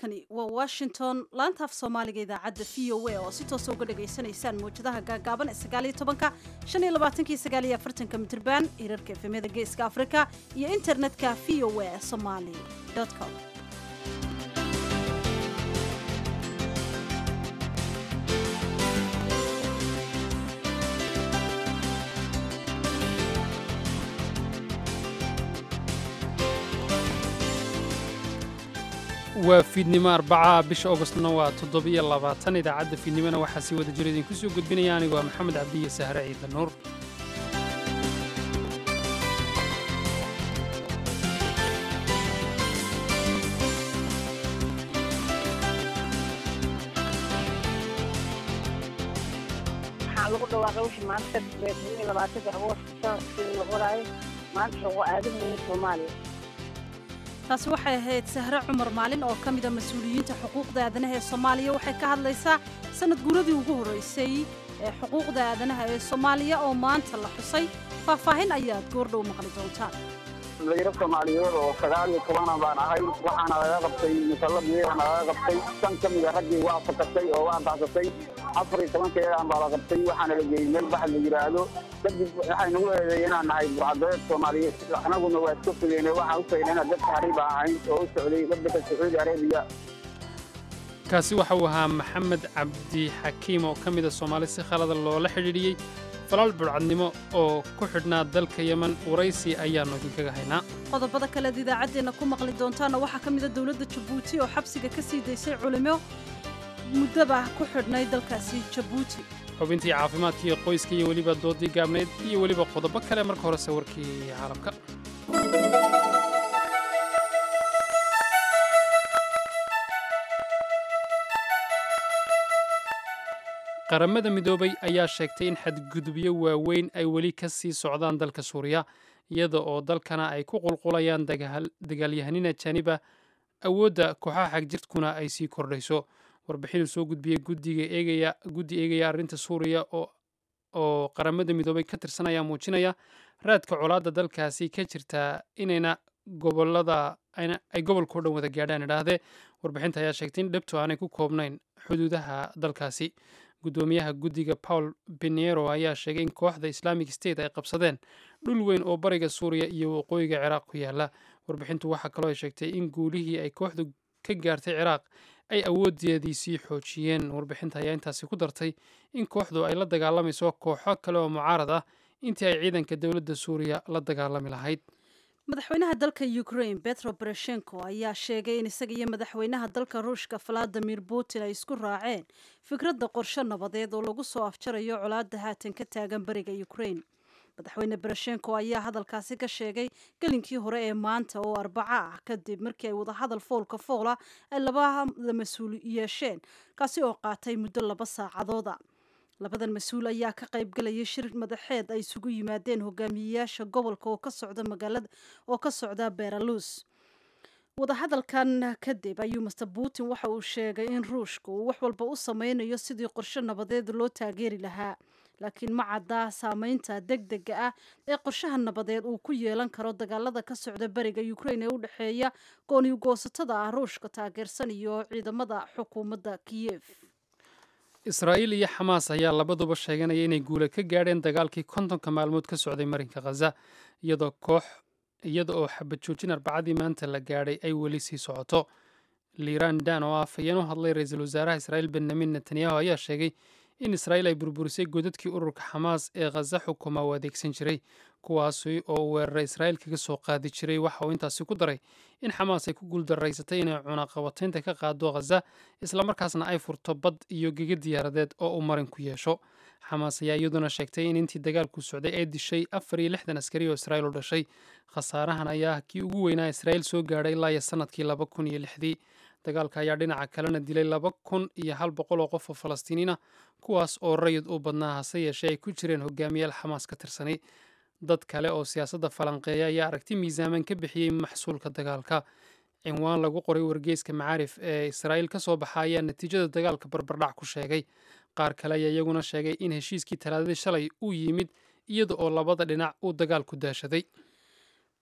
halkani waa washington laanta af soomaaliga idaacadda v o a oo si toosa uga dhagaysanaysaan mawjadaha gaagaaban ee sagaaliyo tobanka shan iyo labaatanki sagaaliyo afartanka mitirban hirarka efemyada geeska afrika iyo internetka v o a somali com waa fiidnimo arbaca bisha augustna waa toddobiyo labaatan idaacadda fiidnimona waxaa sii wada jira idinku soo gudbinaya anigu waa maxamed cabdiye sahre ciidla nuur waxaa lagu dhawaaqay wixii maanta beermihii labaatanka agoost sanadkii la qoraayo maanta lagu aadamaya soomaaliya taasi waxay ahayd sahre cumar maalin oo ka mida mas-uuliyiinta xuquuqda aadanaha ee soomaaliya waxay ka hadlaysaa sanad guuradii ugu horreysay ee xuquuqda aadanaha ee soomaaliya oo maanta la xusay faahfaahin ayaad goordhow maqli doontaan dhalinyaro soomaaliyeed oo sagaal iyo tobana baan ahay waxaana laga qabtay musalladiyana laga qabtay shan ka mida raggii waa fakatay oo waa baxsatay afar iyo tobankeedaan baa la qabtay waxaana la geeyey meel baxad la yidhaahdo kadib waxay nagu eedeey inaan nahay burcadeed soomaaliyeed anaguna waa iska fogeyne waxaan u faynay inaan dadka hariba ahayn oo u socday waddanka sacuudi arabiya kaasi waxa uu ahaa maxamed cabdi xakiim oo ka mida soomaali si khalada loola xidhiidhiyey falaal burcadnimo oo ku xidhnaa dalka yemen waraysi ayaannu idinkaga haynaa qodobada kaleed idaacaddeenna ku maqli doontaana waxaa ka mida dowladda jabuuti oo xabsiga ka sii daysay culimo muddaba ku xidhnay dalkaasi jabuuti xubintii caafimaadka iyo qoyska iyo weliba doodii gaabnayd iyo weliba qodobo kale marka horese warkii caalamka qaramada midoobay ayaa sheegtay in xadgudubyo waaweyn ay weli ka sii socdaan dalka suuriya iyada oo dalkana ay ku qulqulayaan dagaalyahanina janiba awoodda kooxaha xagjirtkuna ay sii kordhayso warbixinuu soo gudbiyey guddi eegaya arrinta suuriya oo qaramada midoobay ka tirsan ayaa muujinaya raadka colaadda dalkaasi ka jirtaa inayna gobolada ay gobolkao dhan wada gaadhaan idhaahdee warbixinta ayaa sheegtay in dhabto aanay ku koobnayn xuduudaha dalkaasi guddoomiyaha guddiga paul beniero ayaa sheegay in kooxda islamic state ay qabsadeen dhul weyn oo bariga suuriya iyo waqooyiga ciraaq ku yaala warbixintu waxaa kaloo ay sheegtay in guulihii ay kooxdu ka gaartay ciraaq ay awoodeedii sii xoojiyeen warbixinta ayaa intaasi ku dartay in kooxdu ay la dagaalamayso kooxo kale oo mucaarad ah intii ay ciidanka dowladda suuriya la dagaalami lahayd madaxweynaha dalka ukraine betro bereshenko ayaa sheegay in isaga iyo madaxweynaha dalka ruushka valadimir putin ay isku raaceen fikradda qorshe nabadeed oo lagu soo afjarayo colaadda haatan ka taagan bariga ukraine madaxweyne bereshenko ayaa hadalkaasi ka sheegay gelinkii hore ee maanta oo arbaco ah kadib markii ay wadahadal foolka foola ay labada mas-uul yeesheen kaasi oo qaatay muddo laba saacadooda labadan mas-uul ayaa ka qaybgalayay shir madaxeed ay isugu yimaadeen hogaamiyeyaasha gobolka oo ka socda magaalada oo ka socda beralus wadahadalkan kadib ayuu master putin waxa uu sheegay in ruushka uu wax walba u sameynayo sidii qorshe nabadeed loo taageeri lahaa laakiin ma caddaa saameynta deg dega ah ee qorshaha nabadeed uu ku yeelan karo dagaalada ka socda beriga ukraine ee u dhexeeya gooniyugoosatada ah ruushka taageersan iyo ciidamada xukuumadda kiyef israa'iil iyo xamaas ayaa labaduba sheeganaya inay guula ka gaadheen dagaalkii kontonka maalmood ka socday marinka khaza iyadoo koox iyada oo xabad joojin arbacadii maanta la gaadhay ay weli sii socoto liiraan dan oo afhayeen u hadlay ra-iisul wasaaraha israa'iil benyamin netanyahu ayaa sheegay in israa'iil ay burburisay godadkii ururka xamaas ee khaza xukuma u adeegsan jiray kuwaasi oo weerara israa'iil kaga soo qaadi jiray waxa uu intaasi ku daray in xamaas ay ku guuldaraysatay inay cunaqabataynta ka qaado khaza islamarkaasna ay furto bad iyo gega diyaaradeed oo uu marin ku yeesho xamaas ayaa iyaduna sheegtay in intii dagaalku socday ay dishay afar iyo lixdan askari oo israa'iil u dhashay khasaarahan ayaa kii ugu weynaa israa'iil soo gaadhay ilaa iyo sanadkii laba kun iyo lixdii dagaalka ayaa dhinaca kalena dilay laba kun iyo hal boqol oo qof oo falastiiniina kuwaas oo rayid u badnaa hase yeeshee ay ku jireen hogaamiyaal xamaas ka tirsanay dad kale oo siyaasadda falanqeeya ayaa aragti miisaaman ka bixiyey maxsuulka dagaalka cinwaan lagu qoray wargeyska macaarif ee israa'iil ka soo baxa ayaa natiijada dagaalka barbardhac ku sheegay qaar kale ayaa iyaguna sheegay in heshiiskii talaadadii shalay uu yimid iyada oo labada dhinac uu dagaalku daashaday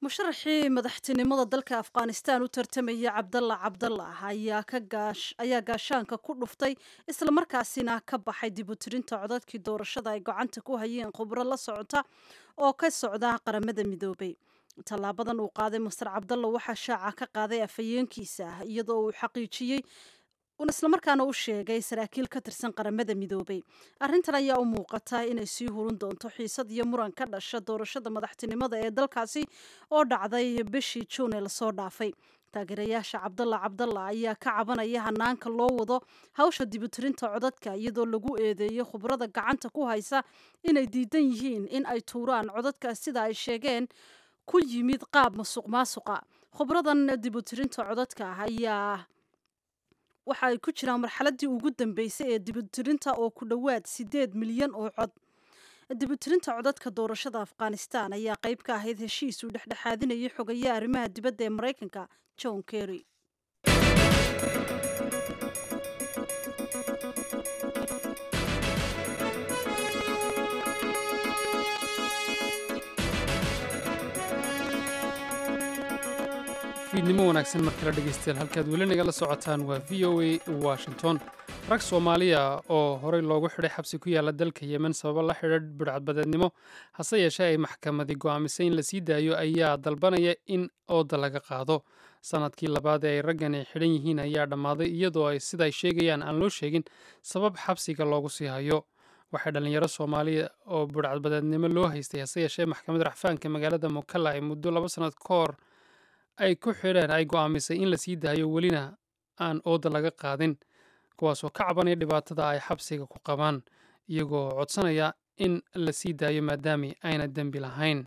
musharaxii madaxtinimada dalka afghanistan u tartamaya cabdalla cabdallah ayaa ayaa gaashaanka ku dhuftay islamarkaasina ka baxay dibutirinta codadkii doorashada ay gacanta ku hayeen khubro la socota oo ka socda qaramada midoobay tallaabadan uu qaaday master cabdalla waxaa shaaca ka qaaday afhayeenkiisa iyadoo uu xaqiijiyey islamarkaana u sheegay saraakiil ka tirsan qaramada midoobay arrintan ayaa u muuqata inay sii hurun doonto xiisad iyo muran ka dhasha doorashada madaxtinimada ee dalkaasi oo dhacday bishii juun ee lasoo dhaafay taageerayaasha cabdalla cabdalla ayaa ka cabanaya hanaanka loo wado hawsha dibutirinta codadka iyadoo lagu eedeeyo khubrada gacanta ku haysa inay diidan yihiin in ay tuuraan codadka sida ay sheegeen ku yimid qaab masuq maasuqa khubradan dibutirinta codadka ayaa waxa ay ku jiraan marxaladii ugu dambeysay ee dibutirinta oo ku dhowaad sideed milyan oo cod dibutirinta codadka doorashada afghanistan ayaa qayb ka ahayd heshiis uu dhexdhexaadinayay xogayaha arrimaha dibadda ee maraykanka john kerry fiidnimo wanaagsan mar kale dhegaystayaal halkaad weli nagala socotaan waa v o a washington rag soomaaliya oo horey loogu xidhay xabsi ku yaala dalka yemen sababo la xidha bidhcadbadeednimo hase yeeshee ay maxkamadi go'aamisay in la sii daayo ayaa dalbanaya in ooda laga qaado sanadkii labaad ee ay raggani xidhan yihiin ayaa dhammaaday iyadoo ay siday sheegayaan aan loo sheegin sabab xabsiga loogu sii hayo waxay dhallinyaro soomaaliya oo bidhcadbadeednimo loo haystay hase yeeshee maxkamadda raxfaanka magaalada mukalla ay muddo laba sannad ka hor ay ku xidheen ay go'aamisay in la sii daayo welina aan ooda laga qaadin kuwaasoo ka cabanaya dhibaatada ay xabsiga ku qabaan iyagoo codsanaya in la sii daayo maadaami ayna dembi lahayn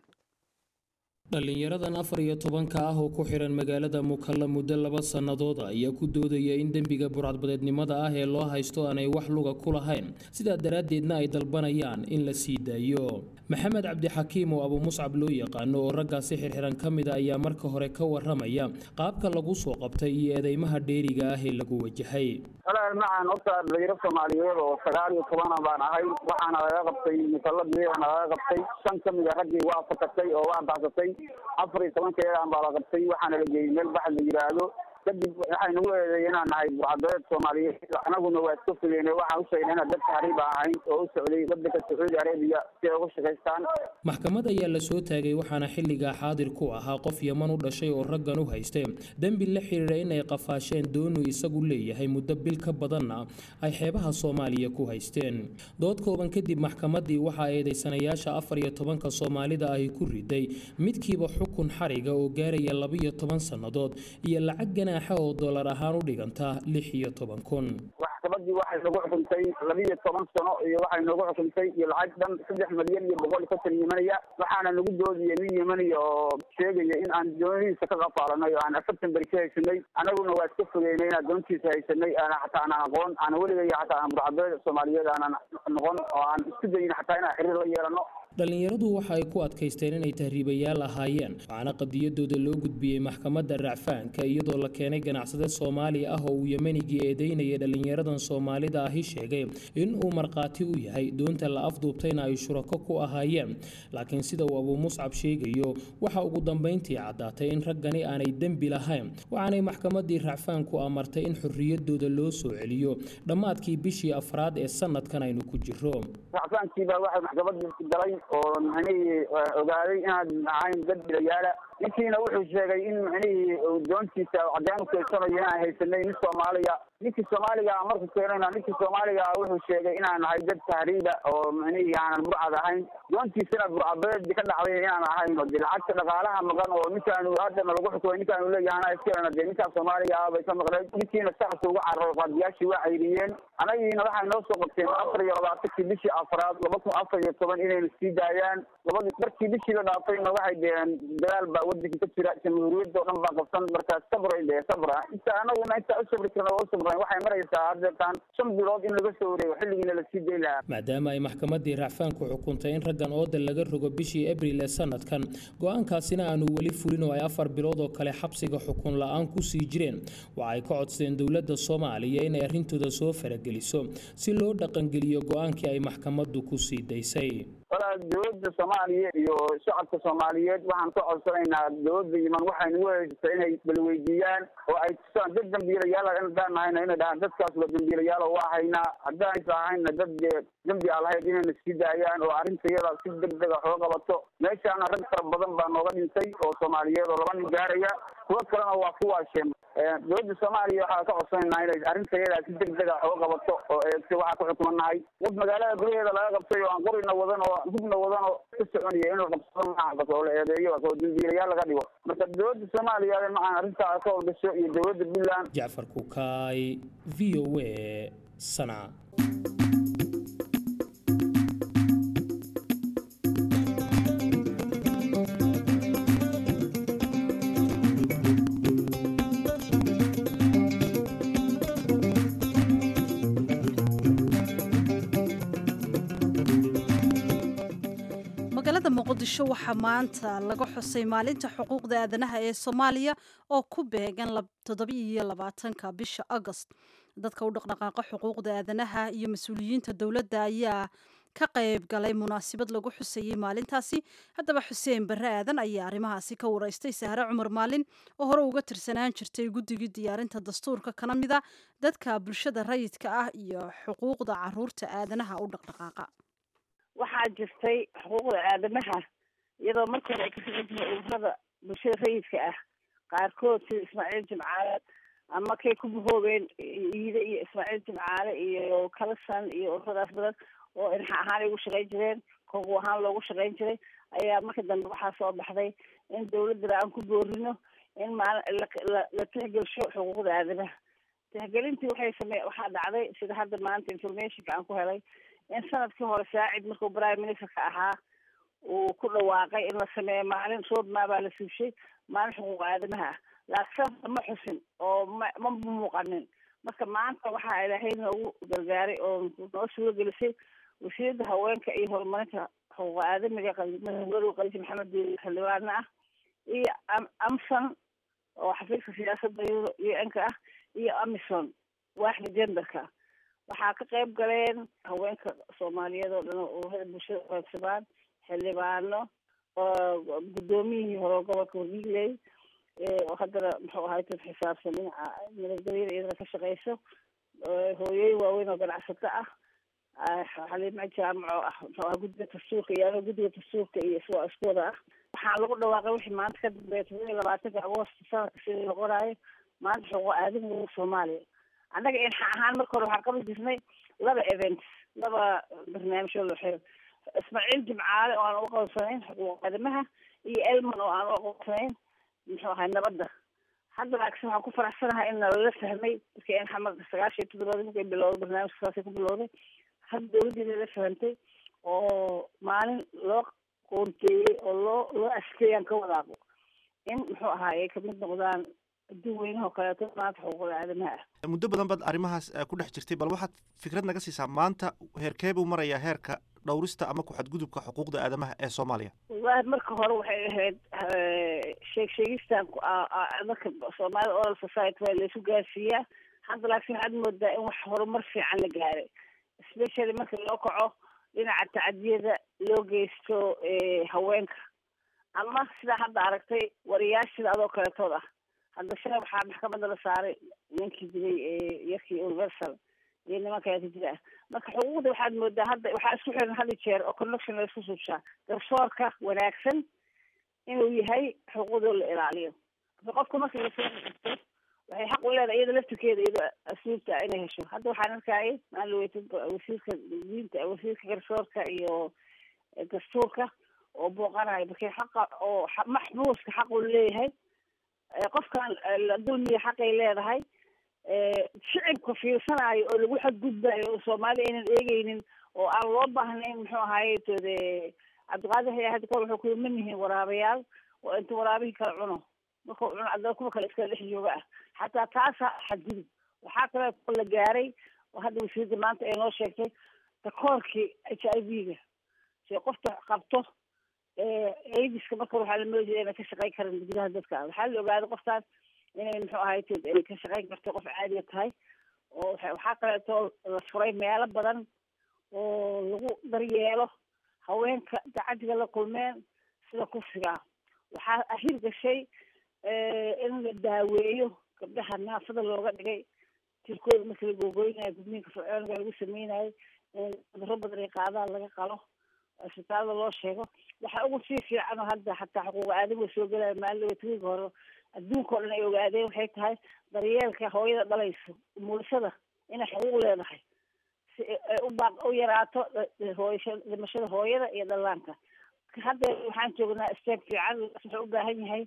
dhallinyaradan afar iyo tobanka ah oo ku xihan magaalada mukalla muddo laba sannadood ayaa ku doodaya in dembiga burcadbadeednimada ah ee loo haysto aanay wax luga ku lahayn sidaa daraaddeedna ay dalbanayaan in la sii daayo maxamed cabdixakiim oo abu muscab loo yaqaano oo raggaasi xirxiran ka mida ayaa marka hore ka waramaya qaabka lagu soo qabtay iyo eedeymaha dheeriga ah ee lagu wajahay walaal macaan horta dhalinyaro soomaaliyeed oo sagaal iyo tobana baan ahay waxaana laga qabtay musalladiyana laga qabtay shan ka mid a raggii waa fakatay oo waa baxsatay afar iyo tobankeedaan baa la qabtay waxaana la geeyey meel baxad la yidhaahdo kadib waxay nagu eedeeyeen inaan nahay burcadbeed soomaaliyeed anaguna waa iska fogeyne waxaan u sheegnay inaan dad tahriib aan ahayn oo u socday wadanka sacuudi arabiya si ay uga shaqaystaan maxkamad ayaa la soo taagay waxaana xilligaa xaadir ku ahaa qof yaman u dhashay oo raggan u haystay dembi la xiriira inay qafaasheen doonu isagu leeyahay muddo bil ka badanna ay xeebaha soomaaliya ku haysteen dood kooban kadib maxkamaddii waxaa eedeysanayaasha afar iyo tobanka soomaalida ahi ku riday midkiiba xukun xariga oo gaaraya labaiyo toban sannadood iyo lacag ganaaxa oo dollar ahaan u dhiganta lix iyo toban kun maxkamadii waxay nagu xukuntay labiiyo toban sano iyo waxay nagu xukuntay iyo lacag dhan saddex milyan iyo boqol iyo konton yemanaya waxaana nagu doodiyay nin yemaniya oo sheegaya in aan doonihiisa ka qafaalanay oo aan afartan beri ka haysanay anaguna waa iska fogeynay inaan doontiisa haysanay aana xataa aanan aqoon aan weligay xataa aan burcabeed soomaaliyeed aanan noqon oo aan isku dayin xataa inaan xiriir la yeelano dhallinyaradu waxa ay ku adkaysteen inay tahriibayaal ahaayeen waxaana qadiyadooda loo gudbiyey maxkamadda racfaanka iyadoo la keenay ganacsade soomaali ah oo uu yemenigii eedeynaya dhallinyaradan soomaalida ahi sheegay in uu markhaati u yahay doonta la afduubtayna ay shurako ku ahaayeen laakiin sida uu abuu muscab sheegayo waxa ugu dambayntii caddaatay in raggani aanay dembi lahayn waxaanay maxkamaddii racfaanku amartay in xorriyadooda loo soo celiyo dhammaadkii bishii afraad ee sanadkan aynu ku jiro racfaankiibaa waxay maxkamadii galay oo micnihii ogaaday inaad ahayn dad bilayaala ninkiina wuxuu sheegay in micnihii doontiisa cadeen u keysanayo inaan haysanay nin soomaaliya ninkii soomaaliga marku keenayna ninkii soomaaliga wuxuu sheegay inaan nahay dad tahriiba oo micnihii aanan burcad ahayn doontiisana burcabeed ka dhacday inaan ahayn de lacagta dhaqaalaha maqan oo ninkaanu haddana lagu xukumay ninkaanu leeyahay anaa iskana de ninkaa soomaaliga ah bay ka maqneyd ninkiina saxasu uga cararo qaadiyaashii waa cayriyeen anagiina waxay noo soo qabteen afar iyo labaatankii bishii afraad laba kun afar iyo toban inayna sii daayaan labadi markii bishii la dhaafayna waxay dheheen dagaal baa wadanka ka jira jamhuuriyadda oo dhan baa qabsan markaa sabray dee sabra inta anaguna intaa u sabri karna waa u sabran waxay maraysaa haddeetaan shan bilood in laga soo wareego xilligiina lasii dayn lahaa maadaama ay maxkamaddii racfaanku xukuntay in raggan ooda laga rogo bishii abril ee sanadkan go-aankaasina aanu weli fulin oo ay afar bilood oo kale xabsiga xukun la-aan ku sii jireen waxa ay ka codsadeen dowladda soomaaliya inay arrintooda soo farageliso si loo dhaqangeliyo go-aankii ay maxkamaddu ku sii daysay walaa dowladda soomaaliya iyo shacabka soomaaliyeed waxaan ka codsanaynaa dowladda yiman waxaynu weheysa inay balweydiiyaan oo ay tusaan dad dambiilayaal haddaan nahayna inay dhahaan dadkaas waa dambiilayaal oo waa haynaa haddaanaysa ahayna dad dembi aan lahayd inayna sii daayaan oo arrinta iyada si degdega xooga qabato meeshaana rag fara badan baa nooga dhintay oo soomaaliyeed oo laba nin gaaraya kuwo kalena waa ku waasheen dowladda soomaaliya waxaa ka codsanaynaa inay arrinta iyada si degdega xooga qabato oo eegtay waxaa ku xukumanahay dad magaalada gudaheeda laga qabtay oo aan qorina wadan oo hubna wadan oo ka soconaya in la qabsado maaha bas oo la eedeeyo oo dambiilayaal laga dhigo marka dowladda soomaaliya macaan arrintaa ka howlgasho iyo dowladda puntland jacfar kukaay v o a sanca magaalada muqdisho waxaa maanta laga xusay maalinta xuquuqda aadanaha ee soomaaliya oo ku beegan toddobiiyo labaatanka bisha agost dadka u dhaqdhaqaaqa xuquuqda aadanaha iyo mas-uuliyiinta dowladda ayaa ka qayb galay munaasabad lagu xusayey maalintaasi haddaba xuseen barre aadan ayaa arrimahaasi ka waraystay sahre cumar maalin oo hore uga tirsanaan jirtay guddigii diyaarinta dastuurka kana mid a dadka bulshada rayidka ah iyo xuquuqda caruurta aadanaha u dhaqdhaqaaqa waxaa jirtay xuquuqda aadamaha iyadoo marka hore ay ka shaqan jireen ururada bulshada rayidka ah qaarkood sida ismaaciil jimcaale ama kay ku bahoobeen iide iyo ismaaciil jimcaale iyo kalasan iyo ururadaas badan oo inaxa ahaan ay ugu shaqayn jireen kogu ahaan loogu shaqayn jiray ayaa marka dambe waxaa soo baxday in dawladdana aan ku boorino in maal la tixgelsho xuquuqda aadamaha tixgelintii waxay same waxaa dhacday sida hadda maanta informationka aan ku helay in sanadkii hore saacid markuu prime ministerka ahaa uu ku dhawaaqay in la sameeyo maalin roadmaa baa la suushay maalin xuquuqa aadamaha ah laakiin ma xusin oo ma ma muuqanin marka maanta waxaa ilaahay noogu gargaaray oo noo suuro gelisay wasiirada haweenka iyo horumarinta xuquuqa aadamiga madow qaliisi maxamed xildhibaane ah iyo amson oo xafiiska siyaasadda u n ka ah iyo amison waaxda genderka waxaa ka qayb galeen haweenka soomaaliyeed oo dhan ururada bulshada qaybsamaan xildhibaano guddoomiyihii hore gobolka wadigley oo haddana muxuu ahay dad xisaabsan dhinaca nabadgelyada iyadana ka shaqeyso hooyooyin waaweyn oo ganacsato ah xaliima jaamaco ah muxuu aha guddiga dastuurka iyo ano guddiga dastuurka iyo iswa isku wada ah waxaa lagu dhawaaqay wixii maanta ka dambeeya todoba iyo labaatanka agoost sanadka sidii la qoraayo maanta xuquuqa aadamiga soomaaliya annaga inxa ahaan marka hore waxaan qaban jirnay laba events laba barnaamij oo laxeyo ismaaciil jimcaale oo aan u aqoonsanayn xuquuq aadamaha iyo elman oo aan u aqoonsanayn muxuu ahay nabadda hadda laakiin waxaan ku faraxsanahay in nalala fahmay dadka in xamar sagaashan iyo toddobaad markay bilowday barnaamijka saasay ku bilowday hadda dawladdii nala fahantay oo maalin loo qoonteeyey oo loo loo askeeyaan ka wadaaqo in muxuu ahaa ay kamid noqdaan adduun weynaha oo kaleeto maanta xuquuqda aadamaha ah muddo badan baad arrimahaas ku dhex jirtay bal waxaad fikrad naga siisaa maanta heerkee buu marayaa heerka dhowrista ama ku-xadgudubka xuquuqda aadamaha ee soomaaliya wallahi marka hore waxay ahayd sheeg sheegistan dadka soomaalida oral society waa laysu gaarsiiyaa hadda laakiin waxaad moodaa in wax horumar fiican la gaaray especially marka loo kaco dhinaca tacadiyada loo geysto haweenka ama sidaa hadda aragtay wariyaashida adoo kaletood ah hadda shalay waxaa maxkamadda la saaray ninkii dilay yarkii universal iyo nimankaa ka jira ah marka xuquuqda waxaad moodaa hadda waxaa isku xiran had jeer oo connection la isku subshaa garsoorka wanaagsan inuu yahay xuquuqdoo la ilaaliyo marka qofka marka lasoo xigto waxay xaq u leedahay iyada laftirkeeda iyadoo asluubta inay hesho hadda waxaan arkayay maan la weytay wasiirka diinta wasiirka garsoorka iyo dastuurka oo booqanayo markii xaqa oo maxbuuska xaq uu leeyahay qofkan la dulmiya xaqay leedahay shicibka fiirsanayo oo lagu xadgudbayo oo soomaali aynan eegeynin oo aan loo baahnayn muxuu ahaye tode cabdiqaadir haya hadda kor wuxuu kuyi man yihiin waraabayaal oo inta waraabihii kala cuno markuu cuno adana kuwa kale iskala dhex jooga ah xataa taasa xadgudub waxaa kale la gaaray oo hadda wasiirda maanta ay noo sheegtay takoorkii h i v ga si qofta qabto aidiska marka waxaa la moodi inay ka shaqeyn karan gudaha dadka waxaa la ogaaday qoftaan inay muxuu ahay ay ka shaqeyn karto qof caadiga tahay oo waxaa kaleeto la furay meelo badan oo lagu daryeelo haweenka dacadiga la kulmeen sida kufsiga waxaa ahir gashay in la daaweeyo gabdhaha naafada looga dhigay jirkooda marka la googooynayo gudniinka fircooniga lagu sameynayo cuduro badan ay qaadaan laga qalo isbitaalada loo sheego waxaa ugu sii fiican oo hadda xataa xuquuqa aadamiga soo gelaya maalin watigiga hore adduunka o dhan ay ogaadeen waxay tahay daryeelka hooyada dhalayso umulisada inay xuquuq leedahay si ay u baaq u yaraato hooyasha dhimashada hooyada iyo dhallaanka hadda waxaan joognaa steeg fiican wuxuu u baahan yahay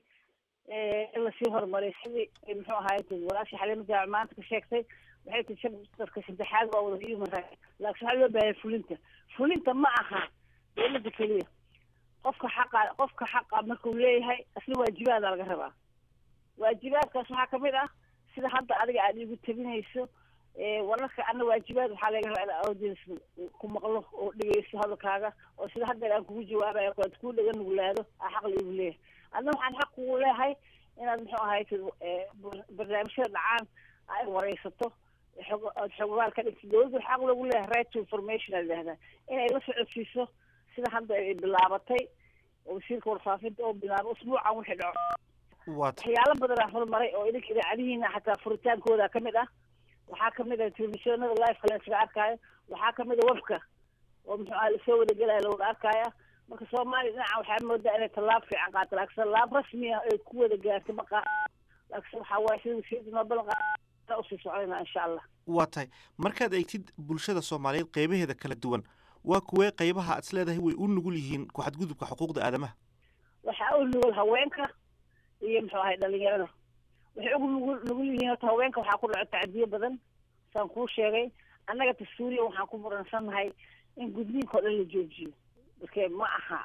in lasii horumariyo sidii muxuu ahaay walaasha xaliima jaac maanta ka sheegtay waxay tii chapterka saddexaad waa wada human right laakiin waxaa loo baahaya fulinta fulinta ma aha dowladda keliya qofka xaqa qofka xaqa markuu leeyahay asna waajibaada laga rabaa waajibaadkaas waxaa kamid ah sida hadda adiga aada igu tabinayso wararka ana waajibaad waxaa laga rabaa in audience ku maqlo oo dhegeysto hadalkaaga oo sida hadda aan kugu jawaabayo kuwaad kuu dhaga nuglaado aa xaq laigu leeyahay adna waxaan xaq kugu leehay inaad muxuu ahay barnaamijyada dhacaan ay wareysato xog ood xogaal ka dhigto dowladda xaq lagu leeyahay right to information a yidhahdaa inay la socodsiiso sida hadda ay bilaabatay wasiirka warfaafinta oo bilaabo usbuucan wixii dhaco waxyaalo badanaa horumaray oo idinka idaacadihiina xataa furitaankooda kamid ah waxaa kamid ah telefishinada liveka lasaga arkaayo waxaa kamid a webka oo muxuu aha lasoo wadagelaya lawada arkaya marka soomaaliya dhinaca waxaa moodaa inay tallaab fiican qaato laakiin tallaab rasmi ah ay ku wada gaarto ma qaa laakiin waxaa waaye sida wasiirda noo balan qaada usii socdayna insha allah waa tahay markaad eegtid bulshada soomaaliyeed qeybaheeda kala duwan waa kuwee qeybaha aad is leedahay way u nugul yihiin ku xadgudubka xuquuqda aadamaha waxaa u nugul haweenka iyo muxuu ahay dhalinyarada waxay ugu nugul nugul yihiin horta haweenka waxaa ku dhaco tacdiyo badan saan kuu sheegay annaga dastuuriya waxaan ku muransannahay in gudniinka o dhan la joojiyo marke ma aha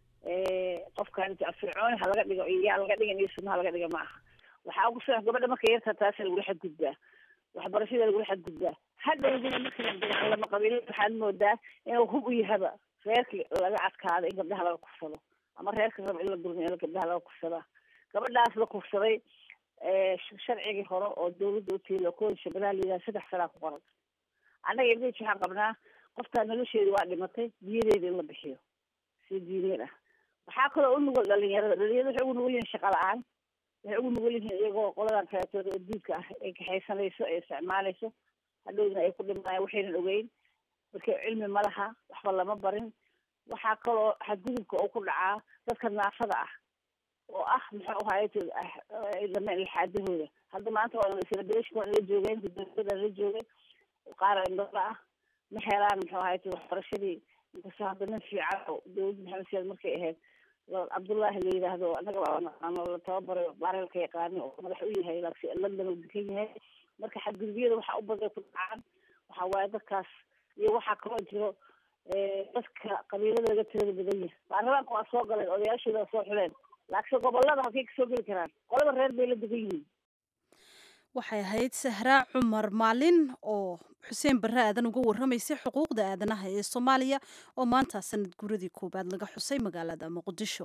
qofkan fircooni ha laga dhigo iyo yaa laga dhigan iyo sunna ha laga dhiga ma aha waxaa ugu soo gabadha marka yarta taasa lagula xadgudbaa waxbarashada lagula xadgudbaa hadhowdina marka la dagaalamo qabiilada waxaad moodaa inuu hub u yahaba reerkii laga adkaado in gabdhaha laga kufsado ama reerka raba in la durmiyo gabdhaha laga kufsadaa gabadhaas la kufsaday sharcigii hore oo dawladda u tiilo kooda shabellaha la yidhaha saddex sanaa ku qoran annaga ibdij waxaan qabnaa qoftaa nolosheedi waa dhimatay diyadeeda in la bixiyo si diiniyad ah waxaa kaloo u nugul dhalinyarada dhalinyarada waxay ugu nugul yihiin shaqa la-aan waxay ugu nugul yihiin iyagoo qoladan kaleetooda oo diidka ah ay kaxaysanayso ay isticmaalayso hadhowdina ay ku dhimanayaan waxaynan ogeyn marka cilmi ma laha waxba lama barin waxaa kaloo xadgudubka oo ku dhacaa dadka naafada ah oo ah muxuu ahaay dameen ilxaadahooda hadda maanta waa celebration waa la joogeen guddoomiyada la joogay qaar indhola ah ma helaan muxuu ahaay waxbarashadii inkastoo hadda nin fiican oo dawladda maxamed siyaad markay ahayd cabdullaahi la yidhaahdo annaga waa naqaano la tababaray bareelka yaqaani oo madax u yahay laakiin london uu dekan yahay marka xadgudubyada waxaa u baday ku dhacaan waxaa waaye dadkaas iyo waxaa kaloo jiro dadka qabiilada laga tirada badan yahay baarlamaanka waa soo galeen odayaashooda waa soo xuleen laakiin gobolada halkay kasoo geli karaan qolada reer bay la degan yihiin waxay ahayd sahraa cumar maalin oo xuseen barre aadan uga warramaysay xuquuqda aadanaha ee soomaaliya oo maanta sanad guradii koowaad laga xusay magaalada muqdisho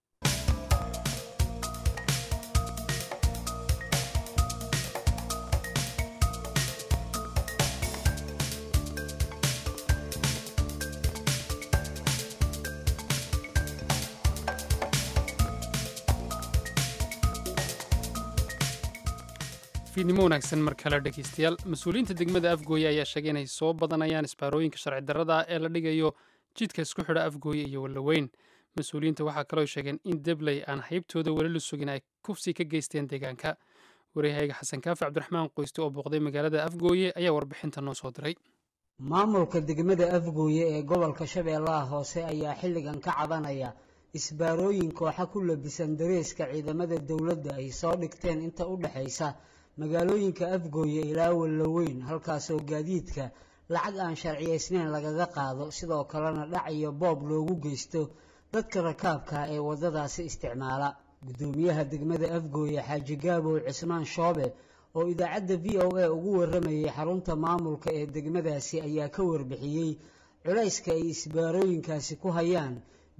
fiidnimo wanaagsan mar kale dhegeystayaal mas-uuliyiinta degmada afgooye ayaa sheegay inay soo badanayaan isbaarooyinka sharci darrada ee la dhigayo jidka isku xidha afgooye iyo wallaweyn mas-uuliyiinta waxaa kaloo sheegeen in debley aan haybtooda weli la sugin ay kufsi ka geysteen deegaanka waryahayga xasan kaafi cabdiraxmaan qoyste oo booqday magaalada afgooye ayaa warbixinta noo soo diray maamulka degmada afgooye ee gobolka shabeellaha hoose ayaa xilligan ka cabanaya isbaarooyin kooxa ku labisan dareeska ciidamada dowladda ay soo dhigteen inta u dhexaysa magaalooyinka afgooye ilaa wallaweyn halkaasoo gaadiidka lacag aan sharciyaysnayn lagaga qaado sidoo kalena dhac iyo boob loogu geysto dadka rakaabka ee waddadaasi isticmaala guddoomiyaha degmada afgooye xaaji gaabow cismaan shoobe oo idaacadda v o a ugu warramayay xarunta maamulka ee degmadaasi ayaa ka warbixiyey culayska ay isbaarooyinkaasi ku hayaan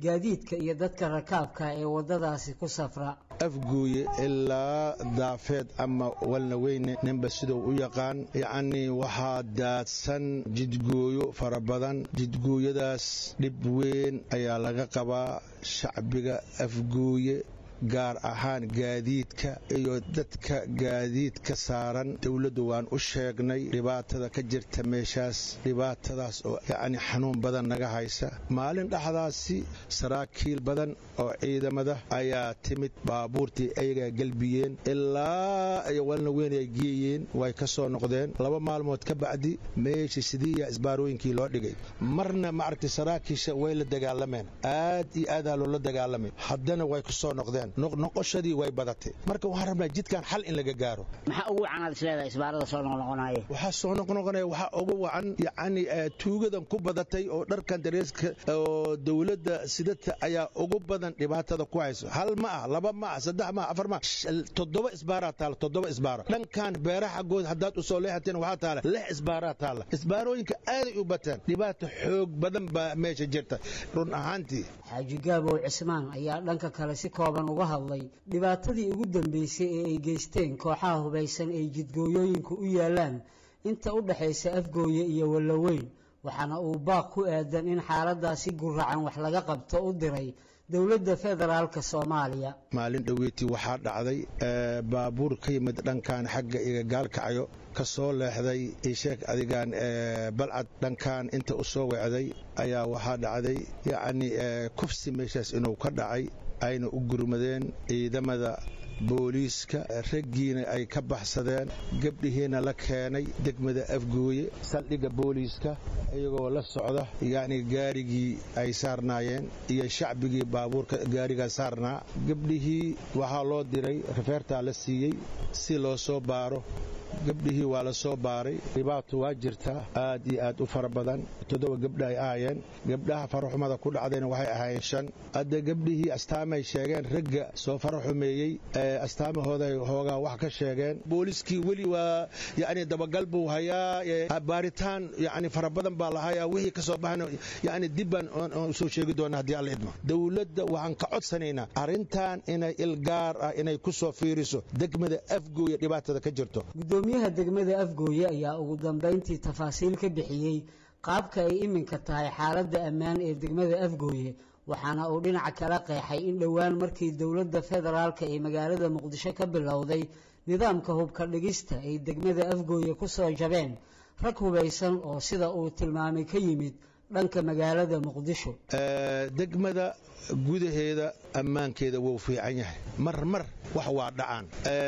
gaadiidka iyo dadka rakaabka ee waddadaasi ku safra afguuye ilaa daafeed ama walnaweyne ninba siduu u yaqaan yacnii waxaa daadsan jidgooyo fara badan jidgooyadaas dhib weyn ayaa laga qabaa shacbiga afguuye gaar ahaan gaadiidka iyo dadka gaadiidka saaran dowladdu waan u sheegnay dhibaatada ka jirta meeshaas dhibaatadaas oo yacni xanuun badan naga haysa maalin dhexdaasi saraakiil badan oo ciidamada ayaa timid baabuurtii ayagaa gelbiyeen ilaa ay walna weyn ay geeyeen way ka soo noqdeen laba maalmood ka bacdi meeshii sidiiya isbaarooyinkii loo dhigay marna maaragtay saraakiisha way la dagaalameen aad iyo aadaa loola dagaalamay haddana way ku soo noqdeen noqnoqoshadii way badatay marka waxaan rabnaa jidkan xal in laga gaaro maxaa ugu wacanaad isleedahay isbaarada soo noqnoqonaya waxaa soo noqnoqonaya waxaa ugu wacan yacni tuugadan ku badatay oo dharkan dareeska oo dowladda sidata ayaa ugu badan dhibaatada ku hayso hal ma ah laba ma ah saddex ma ah afar ma ah toddoba isbaaraa taala toddoba isbaaro dhankan beeraha xaggood haddaad usoo leexateen waxaa taala lix isbaaraa taala isbaarooyinka aaday u bateen dhibaata xoog badan baa meesha jirta run ahaantii xaaji gaabow cismaan ayaa dhanka kale si kooban uga hadlay dhibaatadii ugu dambeysay ee ay geysteen kooxaha hubaysan ay jidgooyooyinka u yaalaan inta u dhexaysa afgooye iyo wallaweyn waxaana uu baaq ku aadan in xaaladaasi guracan wax laga qabto u diray dowladda federaalka soomaaliya maalin dhoweetii waxaa dhacday baabuur ka yimid dhankan xagga iga gaalkacayo ka soo leexday isheeg adigaan balcad dhankan inta u soo wecday ayaa waxaa dhacday yacni kufsi meeshaas inuu ka dhacay ayna u gurmadeen ciidamada booliiska raggiina ay ka baxsadeen gabdhihiina la keenay degmada afgooye saldhigga booliiska iyagoo la socda yacni gaarigii ay saarnaayeen iyo shacbigii baabuurka gaarigaa saarnaa gabdhihii waxaa loo diray rafeertaa la siiyey si loo soo baaro gabdhihii waa la soo baaray dhibaato waa jirtaa aad iyo aad u fara badan toddoba gabdha ay ahaayeen gabdhaha faraxumada ku dhacdayna waxay ahaayeen shan hadda gabdhihii astaamay sheegeen ragga soo faraxumeeyey astaamahooday hoogaa wax ka sheegeen booliskii weli waa yacni dabagal buu hayaa baaritaan yacni fara badan baa la hayaa wixii ka soo baxana yacni dib baan usoo sheegi doona haddii alla idmo dowladda waxaan ka codsanaynaa arrintan inay il gaar ah inay ku soo fiiriso degmada afgooya dhibaatada ka jirto gudoomiyaha degmada afgooye ayaa ugu dambayntii tafaasiil ka bixiyey qaabka ay iminka tahay xaaladda ammaan ee degmada afgooye waxaana uu dhinaca kala qeexay in dhowaan markii dowladda federaalka ee magaalada muqdisho ka bilowday nidaamka hubka dhigista ay degmada afgooye ku soo jabeen rag hubaysan oo sida uu tilmaamay ka yimid dhanka magaalada muqdisho degmada gudaheeda ammaankeeda wuu fiican yahay mar mar wax waa dhacaan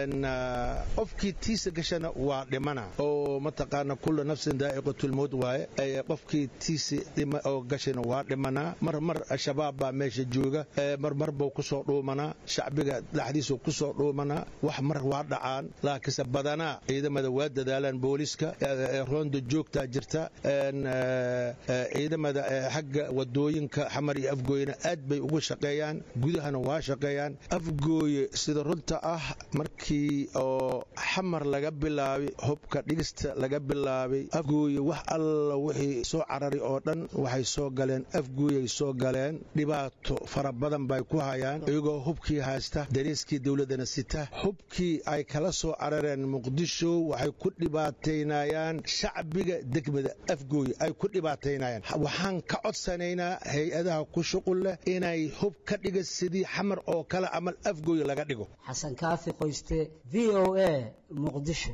qofkii tiisa gashana waa dhimana oo mataqaana kulla nafsin daa'iqatulmowt waaye qofkii tiisa oo gashana waa dhimanaa mar mar shabaab baa meesha jooga marmar buu ku soo dhuumanaa shacbiga dhexdiisu ku soo dhuumanaa wax mar waa dhacaan laakiinse badanaa ciidamada waa dadaalaan booliska roonda joogtaa jirta ciidamada xagga wadooyinka xamar iyo afgooyena aad bay ugu shaqeeyaan gudahana waa shaqeeyaan afgooye sida runta ah markii oo xamar laga bilaabay hubka dhigista laga bilaabay afgooye wax alla wixii soo cararay oo dhan waxay soo galeen afgooyay soo galeen dhibaato fara badan bay ku hayaan iyagoo hubkii haysta dariiskii dowladdana sita hubkii ay kala soo carareen muqdisho waxay ku dhibaataynayaan shacbiga degmada afgooye ay ku dhibaataynayaan waxaan ka codsanaynaa hay-adaha ku shuqul leh inay hub ka dhiga sidii xamar oo kale amal afgooye laga dhigo xasan kaafi qoyste v o a muqdisho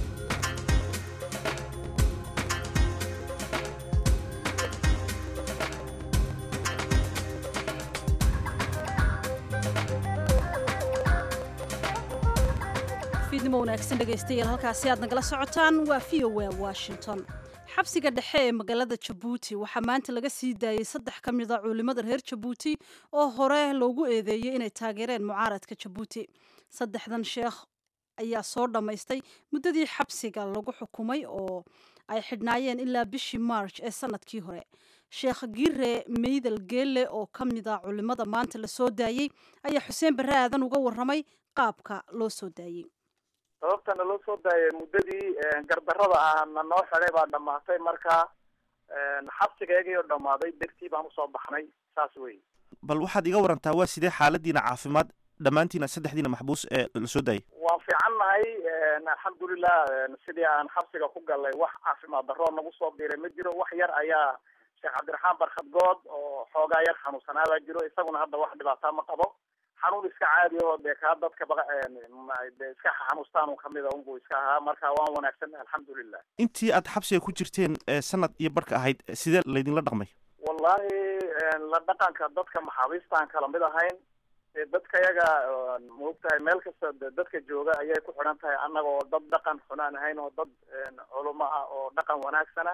fiidnimo wanaagsan dhegaystayaal halkaasi aad nagala socotaan waa v o a washington xabsiga dhexe ee magaalada jabuuti waxaa maanta laga sii daayey saddex ka mid a culimada reer jabuuti oo hore loogu eedeeyey inay taageereen mucaaradka jabuuti saddexdan sheekh ayaa soo dhammaystay muddadii xabsiga lagu xukumay oo ay xidhnaayeen ilaa bishii march ee sanadkii hore sheekh giire meydal geelle oo ka mid a culimada maanta la soo daayey ayaa xuseen barre aadan uga warramay qaabka loo soo daayey sababtana loo soo daayay muddadii gardarrada ah na noo xidhay baa dhamaatay marka xabsigeegii oo dhammaaday dartii baan usoo baxnay saas wey bal waxaad iga warantaa waa sidee xaaladiina caafimaad dhammaantiina saddexdiina maxbuus ee la soo daayay waan fiican nahay alxamdulilah sidii aan xabsiga ku galnay wax caafimaad daroo nagu soo biiray ma jiro wax yar ayaa sheekh cabdiraxmaan barkhad good oo xoogaa yar xanuunsanaabaa jiro isaguna hadda wax dhibaataa ma qabo xanuun iska caadi oo dee kaa dadka ba de iska xanuustaan un kamida unbuu iska ahaa marka waan wanaagsan alxamdulilah intii aad xabsiga ku jirteen sanad iyo barhka ahayd sidee laydinla dhaqmay wallahi la dhaqanka dadka maxaabiistaan kala mid ahayn dee dadka yaga maogtahay meel kasta de dadka jooga ayay ku xidhan tahay annaga oo dad dhaqan xunaan ahayn oo dad culamo ah oo dhaqan wanaagsana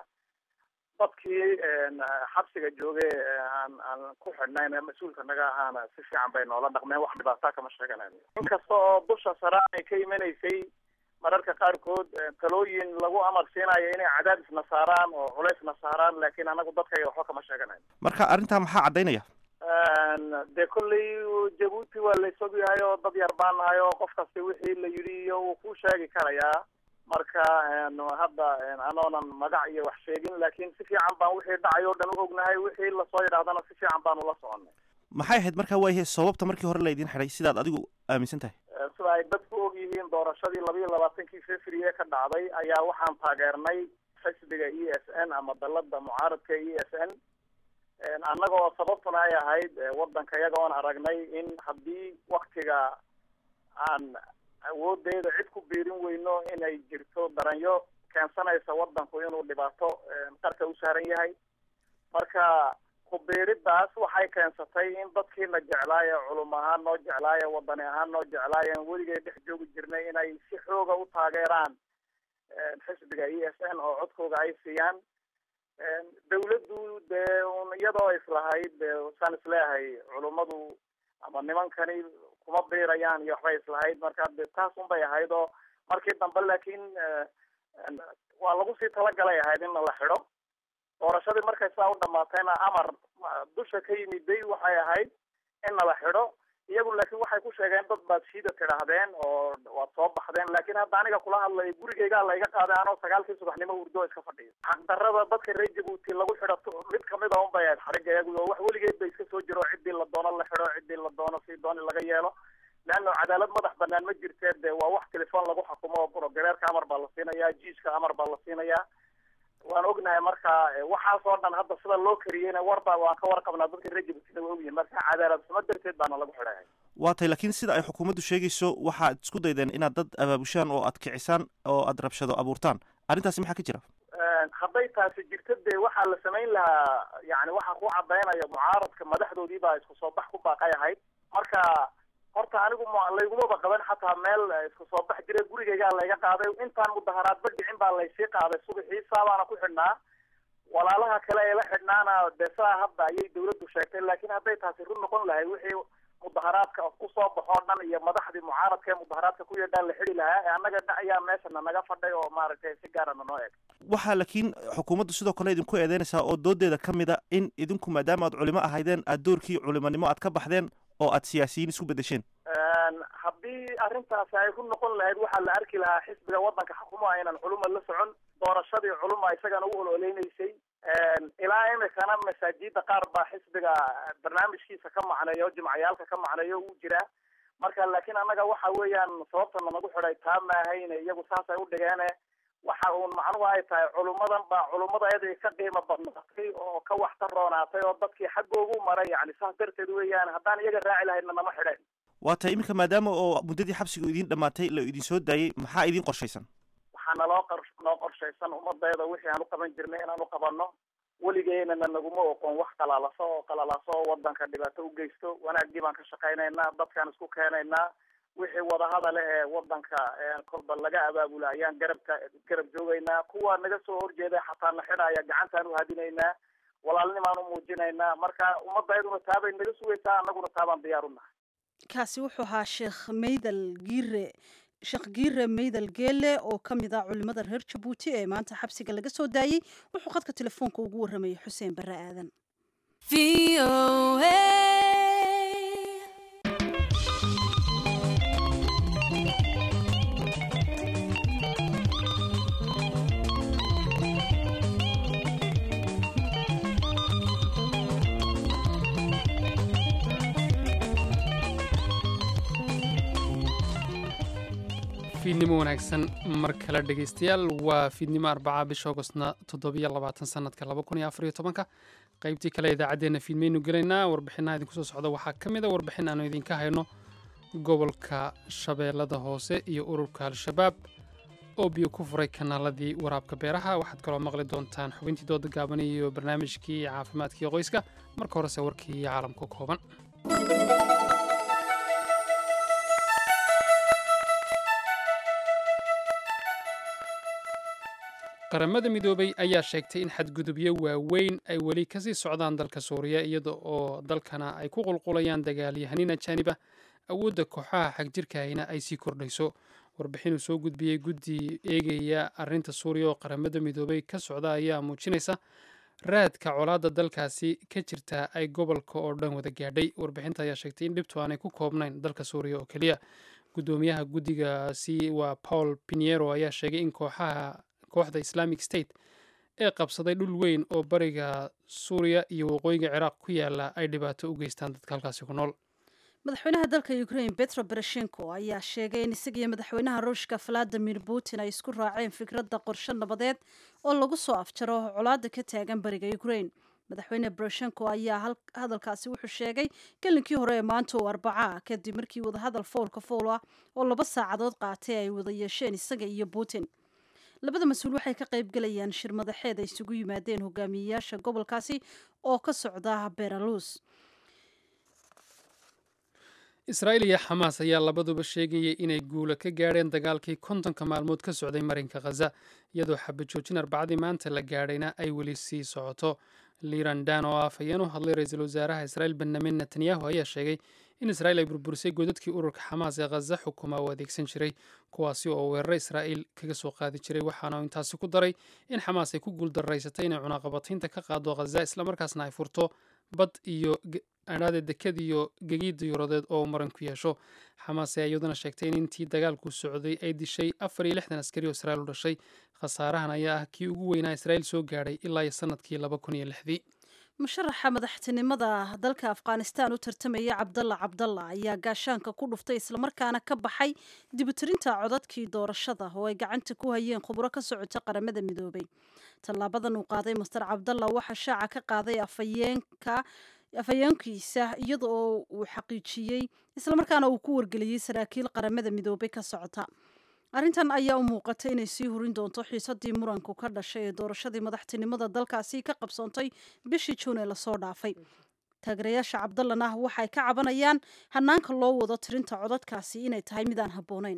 dadkii xabsiga joogay aan aan ku xidhnayn ee mas-uulka naga ahaana si fiican bay noola dhaqmeen wax dhibaataa kama sheeganayn inkasta oo dusha sare ay ka imanaysay mararka qaarkood talooyin lagu amar siinayo inay cadaadisna saaraan oo culaysna saaraan laakiin anagu dadkayga waxba kama sheeganayn marka arrintaa maxaa caddaynaya dee kolley jabuuti waa la isog yahay oo dad yar baan nahay oo qof kasta wixii la yidhi iyo wuu ku sheegi karayaa marka hadda anoonan magac iyo wax sheegin laakiin si fiican baan wixii dhacay oo dhan u ognahay wixii lasoo yidhahdana si fiican baan ula soconay maxay ahayd markaa waayahay sababta markii hore laydin xidhay sidaad adigu aaminsan tahay sida ay dadku og yihiin doorashadii laba iyo labaatankii february ka dhacday ayaa waxaan taageernay xisbiga e s n ama dalada mucaaradka e s n annaga oo sababtuna ay ahayd wadanka iyaga oon aragnay in haddii waktiga aan awoodeeda cid ku biirin weyno inay jirto daranyo keensanaysa wadanku inuu dhibaato qarka u saaran yahay marka kubiiridaas waxay keensatay in dadkiina jeclaaye culum ahaan noo jeclaaye wadani ahaan noo jeclaayeen weligay dhex joogi jirnay inay si xooga u taageeraan xisbiga e s n oo codkooda ay siiyaan dawladdu dee un iyadoo islahayd de saan isleeyahay culummadu ama nimankani kuma biirayaan iyo waxbay islahayd marka de taas un bay ahayd oo markii dambe laakiin waa lagu sii talagalay ahayd in la xidho doorashadii markay saa u dhamaatayna amar dusha ka yimiday waxay ahayd in nala xidho iyagu laakiin waxay ku sheegeen dad baad shiida tidhaahdeen oo waad soo baxdeen laakiin hadda aniga kula hadlayo gurigeygaa layga qaaday anoo sagaalkii subaxnimo hurdo iska fadhiyo xaqdarada dadka reer jabuuti lagu xidho mid kamid a un bay ahayd xariga iyagu oo wax weligeed ba iska soo jiro ciddii la doono la xidho ciddii la doono si dooni laga yeelo leanno cadaalad madax banaan ma jirtee de waa wax telefoon lagu xukumo oo brogareerka amar baa la siinayaa jiiska amar baa la siinayaa waan ognahay marka waxaas oo dhan hadda sida loo kariyeyna warba waan ka warqabnaa dadka reer jabuutina waa ogyihin marka cadaalad xumo darteed baana lagu xidhay waa tay laakiin sida ay xukuumaddu sheegayso waxaad isku daydeen inaad dad abaabushaan oo aad kicisaan oo aad rabshado abuurtaan arrintaasi maxaa ka jira hadday taasi jirto dee waxaa la samayn lahaa yani waxaa ku cadaynaya mucaaradka madaxdoodii baa isku soo bax ku baaqay ahayd marka horta anigu laygumaba qaban xataa meel isku soo bax jira gurigeygaa layga qaaday intaan mudaharaadba dhicin baa laysii qaaday subaxii saabaana ku xidhnaa walaalaha kale ee la xidhnaana de saa hadda ayay dawladdu sheegtay laakiin hadday taasi run noqon lahay wixii mudaharaadka kusoo baxoo dhan iyo madaxdii mucaaradka ee mudaharaadka ku yeedhaan la xidi lahaa ee annaga ayaa meeshana naga fadhay oo maaragtay si gaarana noo eg waxaa laakiin xukuumaddu sidoo kale idinku eedeynaysaa oo doodeeda ka mid a in idinku maadaama aad culimo ahaydeen aad doorkii culimonimo aad ka baxdeen oo aad siyaasiyiin isku beddesheen haddii arrintaasi ay ku noqon lahayd waxaa la arki lahaa xisbiga waddanka xukumo aynan culuma la socon doorashadii culuma isagana u ololeynaysay ilaa imikana masaajida qaar baa xisbiga barnaamijkiisa ka macneeyo jimcayaalka ka macneeyo uu jiraa marka laakiin annaga waxa weeyaan sababtana nagu xidhay taa maahayne iyagu saasay u dhigeene waxa uun macnuhu ay tahay culummadan baa culummada iyada ka qiimo badnaatay oo ka waxtar roonaatay oo dadkii xaggoogu maray yani saas darteed weeyaan haddaan iyaga raaci lahaydna nama xidheen waa tay iminka maadaama oo muddadii xabsiga idiin dhammaatay la idin soo daayey maxaa idiin qorshaysan waxaa naloo qor noo qorshaysan ummadayda wixii aan u qaban jirnay inaan u qabanno weligeynana naguma oqon wax qalalaso oo qalalaso oo wadanka dhibaato u geysto wanaaggii baan ka shaqaynaynaa dadkaan isku keenaynaa wixii wadahadale ee wadanka kolba laga abaabula ayaan garabka garab joogaynaa kuwa naga soo horjeeda xataa na xidhaya gacantaan uhadinaynaa walaalnimaan u muujinaynaa marka ummaddayduna taabay naga sugaysaa annaguna taabaan diyaar u nahay kaasi wuxuu ahaa sheekh maydal giire sheekh giire maydal geele oo ka mid ah culimada reer jabuuti ee maanta xabsiga laga soo daayey wuxuu khadka telefoonka ugu warramayay xuseen barre aadan fiidnimo wanaagsan mar kale dhegaystayaal waa fiidnimo arbaca bisha augostna toddobiyo labaatan sanadka laba kun iyo afariyo tobanka qaybtii kale idaacaddeenna fiidmaynu gelaynaa warbixinaha idinku soo socda waxaa ka mid a warbixin aanu idinka hayno gobolka shabeellada hoose iyo ururka al-shabaab oo biyo ku furay kanaaladii waraabka beeraha waxaad kaloo maqli doontaan xubintii dooda gaaban iyo barnaamijkii caafimaadkii qoyska marka horese warkii caalamka kooban qaramada midoobay ayaa sheegtay in xadgudubyo waaweyn ay weli kasii socdaan dalka suuriya iyada oo dalkana ay ku qulqulayaan dagaalyahanin ajaaniba awoodda kooxaha xagjirkahayna ay sii kordhayso warbixinuu soo gudbiyey guddi eegaya arinta suuriya oo qaramada midoobay ka socda ayaa muujinaysa raadka colaadda dalkaasi ka jirta ay gobolka oo dhan wada gaadhay warbixinta ayaa sheegtay in dhibtu aanay ku koobnayn dalka suuriya oo keliya guddoomiyaha guddigaasi waa paul piniero ayaa sheegay in kooxaha kooxda islamic state ee qabsaday dhul weyn oo bariga suuriya iyo waqooyiga ciraaq ku yaala ay dhibaato u geystaan dadka halkaasi ku nool madaxweynaha dalka ukraine petro bereshenko ayaa sheegay in isagiyo madaxweynaha ruushka valadimir putin ay isku raaceen fikradda qorshe nabadeed oo lagu soo afjaro colaadda ka taagan bariga ukraine madaxweyne bereshenko ayaa hadalkaasi wuxuu sheegay gelinkii hore ee maanta oo arbaca kadib markii wadahadal foolka fool ah oo laba saacadood qaatay ay wada yeesheen isaga iyo putin labada mas-uul waxay ka qayb galayaan shir madaxeed ay isugu yimaadeen hogaamiyeyaasha gobolkaasi oo ka socda beralus israa'iil iyo xamaas ayaa labaduba sheegayay inay guula ka gaadheen dagaalkii kontonka maalmood ka socday marinka khaza iyadoo xabajoojin arbacadii maanta la gaadhayna ay weli sii socoto liran dan oo afhayeen u hadlay ra-iisul wasaaraha israa'iil benyamin netanyahu ayaa sheegay in israa'iil ay burburisay godadkii ururka xamaas ee khaza xukuma u adeegsan jiray kuwaasi oo weeraro israa'iil kaga soo qaadi jiray waxaana intaasi ku daray in xamaas ay ku guuldaraysatay inay cunaqabataynta ka qaado khaza islamarkaasna ay furto bad iyo adhaade dekad iyo gegiid diyuuradeed oo maran ku yeesho xamaas ayaa iyaduna sheegtay in intii dagaalku socday ay dishay afar iyo lixdan askari oo israa'iil u dhashay khasaarahan ayaa ah kii ugu weynaa israa'iil soo gaadhay ilaa iyo sanadkii laba kun iyo lixdii musharaxa madaxtinimada dalka afghanistan u tartamaya cabdalla cabdalla ayaa gaashaanka ku dhuftay islamarkaana ka baxay dibutirinta codadkii doorashada oo ay gacanta ku hayeen khubro ka socota qaramada midoobay tallaabadan uu qaaday master cabdalla waxaa shaaca ka qaaday afhayeenka afhayeenkiisa iyada oo uu xaqiijiyey islamarkaana uu ku wargeliyey saraakiil qaramada midoobay ka socota arrintan ayaa u muuqatay inay sii hurin doonto xiisadii muranku ka dhashay ee doorashadii madaxtinimada dalkaasi ka qabsoontay bishii juun ee lasoo dhaafay taageerayaasha cabdallana waxay ka cabanayaan hanaanka loo wado tirinta codadkaasi inay tahay mid aan habboonayn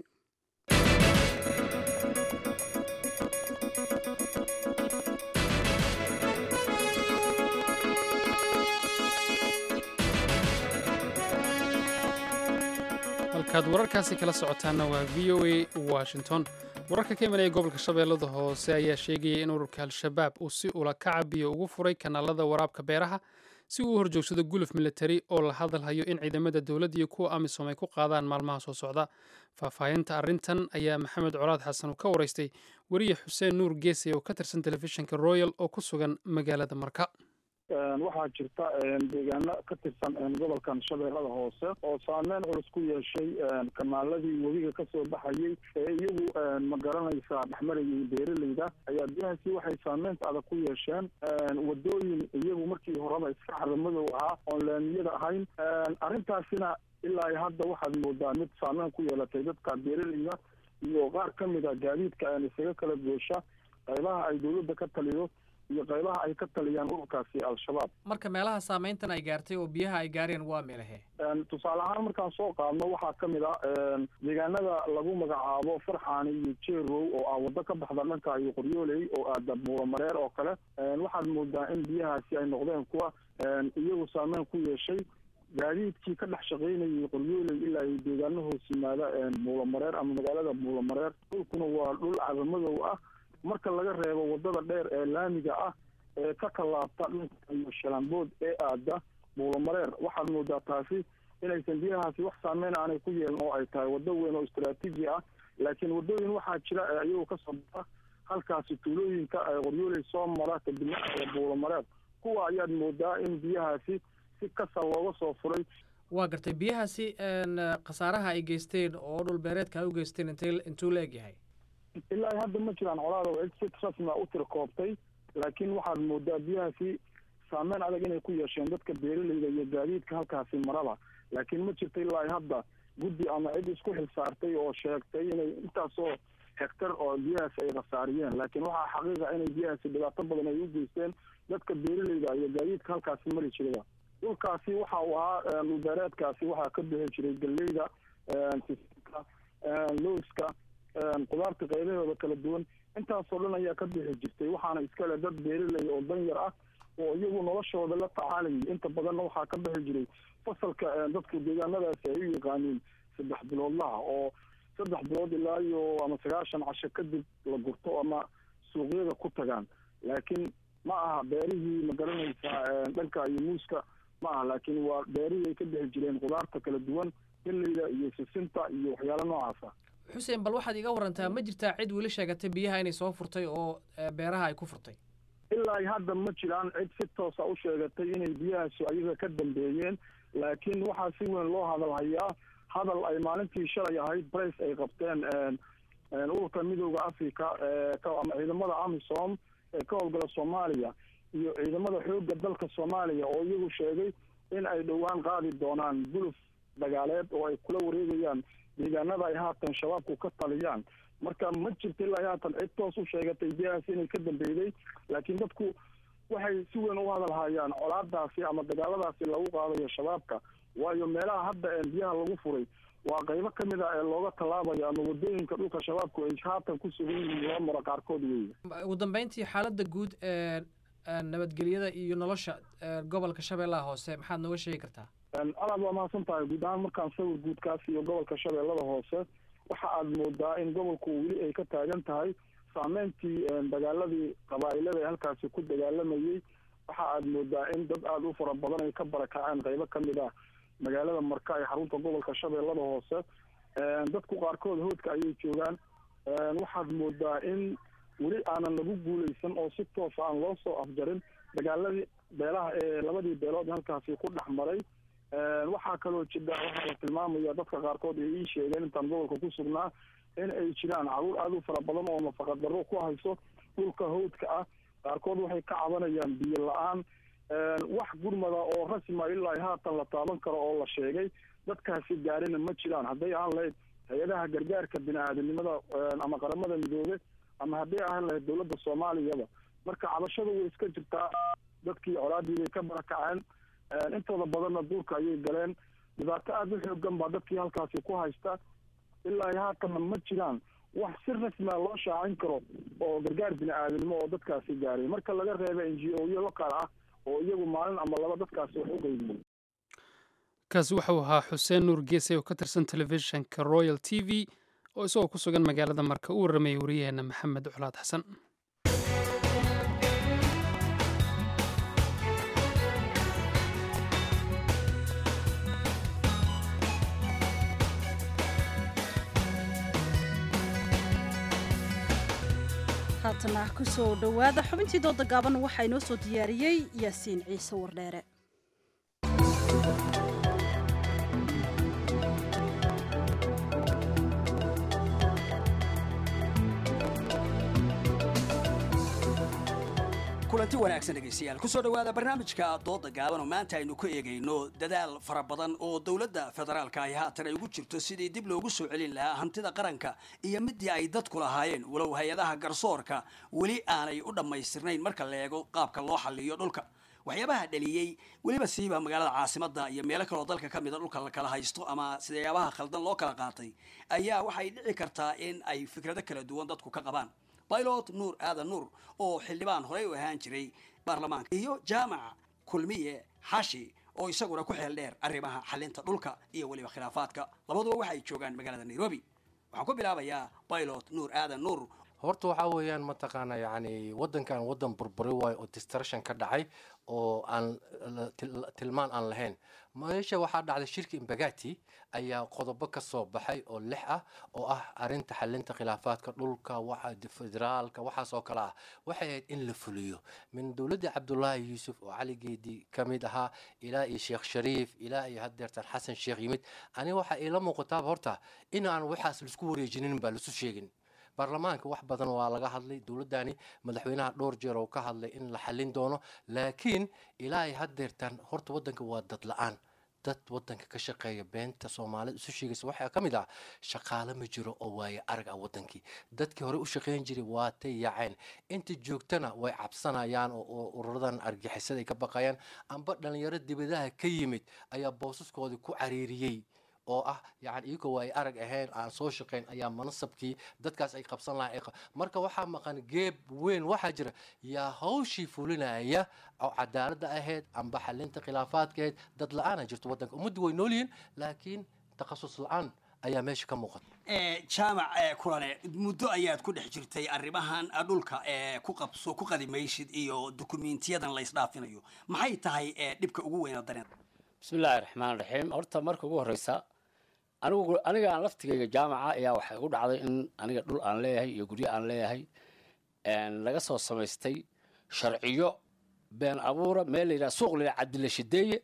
halkaad wararkaasi kala socotaanna waa v o a washington wararka ka imanaya gobolka shabeellada hoose ayaa sheegaya in ururka al-shabaab uu si ula kacabiyo ugu furay kanaalada waraabka beeraha si uu u horjoogsado guluf militari oo la hadalhayo in ciidamada dowladda iyo kuwa amisom ay ku qaadaan maalmaha soo socda faahfaahinta arrintan ayaa maxamed colaad xasan uu ka waraystay weriye xuseen nuur geesay oo ka tirsan telefishinka royal oo ku sugan magaalada marka waxaa jirta deegaano ka tirsan gobolkan shabeellada hoose oo saameyn culus ku yeeshay kanaaladii webiga kasoo baxayay ee iyagu ma garanaysa dhexmarayay beeraleyda ayaa biyahaasi waxay saameynta adag ku yeesheen wadooyin iyagu markii horeba iska caramadow ahaa oon laamiyada ahayn arrintaasina ilaa hadda waxaad moodaa mid saameyn ku yeelatay dadka beeraleyda iyo qaar ka mid a gaadiidka isaga kala goosha qaybaha ay dowladda ka taliyo iyo qaybaha ay ka taliyaan ururkaasi al-shabaab marka meelaha saameyntan ay gaartay oo biyaha ay gaareen waa meelahe tusaale ahaan markaan soo qaadno waxaa ka mid ah deegaanada lagu magacaabo farxaani iyo jeerow oo ah waddo ka baxda dhanka iyo qoryooley oo aada buuramareer oo kale waxaad moodaa in biyahaasi ay noqdeen kuwa iyagu saameyn ku yeeshay gaadiidkii ka dhex shaqaynayay qoryooley ilaa ay deegaano hoos yimaada buulamareer ama magaalada buulamareer dhulkuna waa dhul caramadow ah marka laga reebo wadada dheer ee laamiga ah ee ka tallaabta dhanka iyo shalambood ee aada buulamareer waxaad moodaa taasi inaysan biyahaasi wax saameyn aanay ku yeelin oo ay tahay waddo weyn oo istraatiiji ah laakiin waddooyin waxaa jira ee iyagoo kasoo baxa halkaasi tuulooyinka ee qoryooley soo mara kadibna ee buulamareer kuwa ayaad moodaa in biyahaasi si kasa looga soo furay waa gartay biyahaasi khasaaraha ay geysteen oo dhulbeereedka ay u geysteen intay intuu la egyahay ilaa hadda ma jiraan colaada oo cid si rasmi u tirakoobtay laakiin waxaad moodaa biyahaasi saameyn adag inay ku yeesheen dadka beeraleyda iyo gaadiidka halkaasi marada laakiin ma jirta ilaa hadda guddi ama cid isku xilsaartay oo sheegtay inay intaasoo hektar oo biyahaasi ay khasaariyeen laakiin waxaa xaqiiqa inay biyahaasi dhibaato badan ay u geysteen dadka beeraleyda iyo gaadiidka halkaasi mari jirada dhulkaasi waxa uu ahaa dhulbeereedkaasi waxaa ka bixi jiray galleyda sisinka lowska qudaarta qaybahooda kala duwan intaasoo dhan ayaa ka bixi jirtay waxaana iskale dad beeraley oo danyar ah oo iyagu noloshooda la tacaalayay inta badanna waxaa ka bixi jiray fasalka dadka deegaanadaasi ay u yaqaaniin saddex biloodlaha oo saddex bilood ilaa iyo ama sagaashan casho kadib la gurto ama suuqyada ku tagaan laakiin ma aha beerihii ma garanaysaa dhanka iyo muuska ma aha laakiin waa beerihii ay ka bixi jireen qudaarta kala duwan galleyda iyo sisinta iyo waxyaalo noocaasa xuseen bal waxaad iga warantaa ma jirtaa cid weli sheegatay biyaha inay soo furtay oo beeraha ay ku furtay ilaa hadda ma jiraan cid si toosa u sheegatay inay biyahaasi ayaga ka dambeeyeen laakiin waxaa si weyn loo hadal hayaa hadal ay maalintii shalay ahayd brace ay qabteen ururka midooda africa ama ciidamada amisom ee ka howlgala soomaaliya iyo ciidamada xoogga dalka soomaaliya oo iyagu sheegay in ay dhowaan qaadi doonaan guluf dagaaleed oo ay kula wareegayaan deegaanada ay haatan shabaabku ka taliyaan marka ma jirta ilaa haatan cid toos u sheegatay biyahaasi inay ka dambeyday laakiin dadku waxay si weyn u hadal hayaan colaadaasi ama dagaaladaasi lagu qaadayo shabaabka waayo meelaha hadda biyaha lagu furay waa qaybo ka mid a ee looga tallaabayo ama wadooyinka dhulka shabaabku ay haatan ku sugan yihiin loo maro qaarkood weeye ugu dambeyntii xaaladda guud ee nabadgelyada iyo nolosha gobolka shabeellaha hoose maxaad nooga sheegi kartaa alaad waa mahadsan tahay guud ahaan markaan sawir guudkaas iyo gobolka shabeellada hoose waxa aad moodaa in gobolku weli ay ka taagan tahay saameyntii dagaaladii qabaa'ilada ee halkaasi ku dagaalamayey waxa aad moodaa in dad aada u fara badan ay ka barakaceen qaybo ka mid ah magaalada marka ee xarunta gobolka shabeellada hoose dadku qaarkood hoodka ayay joogaan waxaad moodaa in weli aanan lagu guuleysan oo si toosa aan loo soo afjarin dagaaladii beelaha ee labadii beelood halkaasi ku dhex maray waxaa kaloo jira waxaa la tilmaamaya dadka qaarkood ay ii sheegeen intaan gobolka ku sugnaa in ay jiraan caruur aada u fara badan oo nafaqadarro ku hayso dhulka hawdka ah qaarkood waxay ka cabanayaan biyo la-aan wax gurmada oo rasma ilaa haatan la taaban karo oo la sheegay dadkaasi gaarina ma jiraan hadday ahaan lahayd hay-adaha gargaarka bini-aadanimada ama qaramada midoobe ama hadday ahaan lahayd dowladda soomaaliyaba marka cabashada way iska jirtaa dadkii colaadii bay ka barakaceen intooda badanna duurka ayay galeen dhibaato aada u xoogan baa dadkii halkaasi ku haysta ilaa haatanna ma jiraan wax si rasmia loo shaacin karo oo gargaar bini-aadanimo oo dadkaasi gaaray marka laga reeba n g o yo loqaal ah oo iyagu maalin ama laba dadkaasi wax u qeybiyey kaasi wuxuu ahaa xuseen nuur geese oo ka tirsan telefishinka royal t v oo isagoo ku sugan magaalada marka u warramayay wariyaheena maxamed culaad xasan haatana kusoo dhowaada xubintii dooda gaaban waxaa inoo soo diyaariyey yaasiin ciise wardheere kulanti wanaagsan dhegaystayaal kusoo dhowaada barnaamijka dooda gaaban oo maanta aynu ku eegayno dadaal fara badan oo dowladda federaalka ay haatan ay ugu jirto sidii dib loogu soo celin lahaa hantida qaranka iyo midii ay dadku lahaayeen walow hay-adaha garsoorka weli aanay u dhammaystirnayn marka la eego qaabka loo xalliyo dhulka waxyaabaha dhaliyey weliba siiba magaalada caasimadda iyo meelo kaloo dalka ka mida dhulka la kala haysto ama sidayaabaha khaldan loo kala qaatay ayaa waxay dhici kartaa in ay fikrado kala duwan dadku ka qabaan baylot nuur aadan nuur oo xildhibaan horey u ahaan jiray baarlamaanka iyo jaamac kulmiye xashi oo isaguna ku xeel dheer arrimaha xalinta dhulka iyo weliba khilaafaadka labaduba waxay joogaan magaalada nairobi waxaan ku bilaabayaa baylot nuur aadan nuur horta waxaa weeyaan mataqaana yani wadankan wadan burburi waayo oo distruction ka dhacay oo aan tilmaan aan lahayn meesha waxaa dhacday shirka imbagati ayaa qodobo ka soo baxay oo lix ah oo ah arinta xalinta khilaafaadka dhulka waxa federaalka waxaas oo kale ah waxay ahayd in la fuliyo min dowladda cabdulaahi yuusuf oo cali geedi ka mid ahaa ilaa iyo sheekh shariif ilaa iyo haddeertan xasan sheekh yimid ani waxaa iila muuqataaba horta in aan waxaas laisku wareejinin baa laisu sheegin baarlamaanka wax badan waa laga hadlay dowladdani madaxweynaha dhowr jeer oo ka hadlay in la xallin doono laakiin ilaa ay haddeertaan horta waddanka waa dad la-aan dad waddanka ka shaqeeya beenta soomaalida isu sheegaysa waxaa ka mid ah shaqaale ma jiro oo waaye arag ah waddankii dadkii hore u shaqeyn jiray waatay yaaceen inta joogtana way cabsanayaan oo ururadan argixisada ay ka baqayaan amba dhalinyaro dibadaha ka yimid ayaa boosaskoodii ku cariiriyey oo ah yani iyagoo waa ay arag ahayn aan soo shaqayn ayaa manasabkii dadkaas ay qabsan lahayn marka waxaa maqan geeb weyn waxaa jira yaa hawshii fulinaya oo cadaaladda ahayd amba xalinta khilaafaadka ahayd dad la-aana jirto waddanka ummaddu way nool yihiin laakiin takhasus la-aan ayaa meesha ka muuqata jaamac kulane muddo ayaad ku dhex jirtay arrimahan dhulka ku qabso ku qadimaysid iyo dukumiintiyadan la isdhaafinayo maxay tahay dhibka ugu weyn oo dareen bismillaahi raxmaan raxiim horta marka ugu horreysa anigu aniga aan laftigayga jaamaca ayaa waxay igu dhacday in aniga dhul aan leeyahay iyo guryo aan leeyahay laga soo samaystay sharciyo been abuura meel layidhaha suuq layidhaha cabdilla shideeye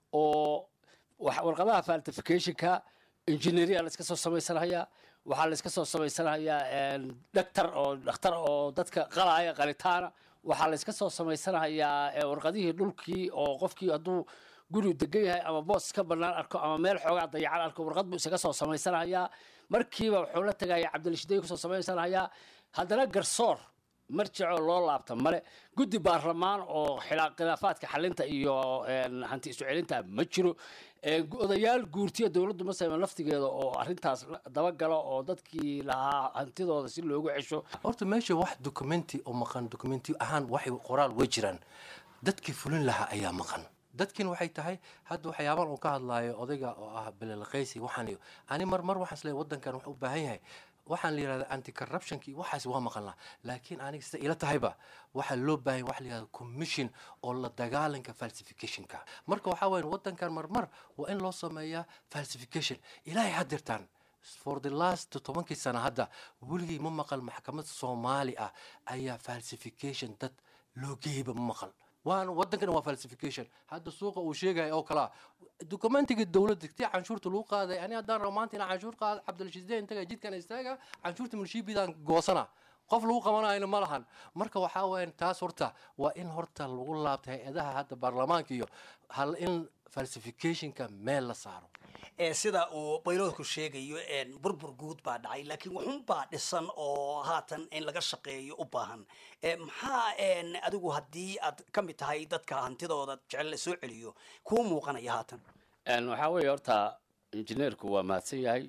oo warqadaha faltificationka engineeria la iska soo samaysanhayaa waxaa la iska soo samaysanhayaa dhaktar oo dhakhtar oo dadka qalaya qalitaana waxaa la iska soo samaysanahayaa warqadihii dhulkii oo qofkii hadduu guri degan yahay ama boos ka banaan arko ama meel xoogaa dayacan arko warqad buu isaga soo samaysanahayaa markiiba wuxuu la tagaya cabdilshiday kusoo samaysanahayaa haddana garsoor marjicoo loo laabta male guddi baarlamaan oo khilaafaadka xalinta iyo hanti isu celinta ma jiro odayaal guurtiya dowladdu masayma laftigeeda oo arrintaas dabagala oo dadkii lahaa hantidooda si loogu cesho horta meesha wax documenti oo maqan documenti ahaan waxay qoraal way jiraan dadkii fulin lahaa ayaa maqan dadkin waxay tahay hadda waxyaaban uu ka hadlaayo odayga oo ah belelqaysi waxaan iyo ani mar mar waxaan isleeyahay waddankan wuxuu u baahan yahay waxaan la yidhahda anti corruptionki waxaas waa maqan laha laakiin aniga sida ila tahayba waxaa loo baahan waxa la yidhahda commission oo la dagaalanka falsificationka marka waxaa weyan waddankan marmar waa in loo sameeyaa falsification ilaahay haddirtaan for the last tobankii sana hadda weligii ma maqal maxkamad soomaali ah ayaa falsification dad loo geeyba ma maqal waan waddankan waa falsification hadda suuqa uu sheegaya oo kalaa documentiga dowladda tii canshuurta lagu qaaday ani haddaan rabo maanta inaan canshuur qaado cabdilshiisdeen intaga jidkan istaaga canshuurta milshiibidaan goosana qof lagu qabanayna ma lahan marka waxaa weyan taas horta waa in horta lagu laabta hay-adaha hadda baarlamaanka iyo hal in falsificationka meel la saaro sida uu bayloodku sheegayo burbur guud baa dhacay laakiin wuxun baa dhisan oo haatan in laga shaqeeyo u baahan maxaa adigu haddii aad ka mid tahay dadka hantidooda jecel la soo celiyo kuu muuqanaya haatan waxaa weeye horta injineerku waa mahadsan yahay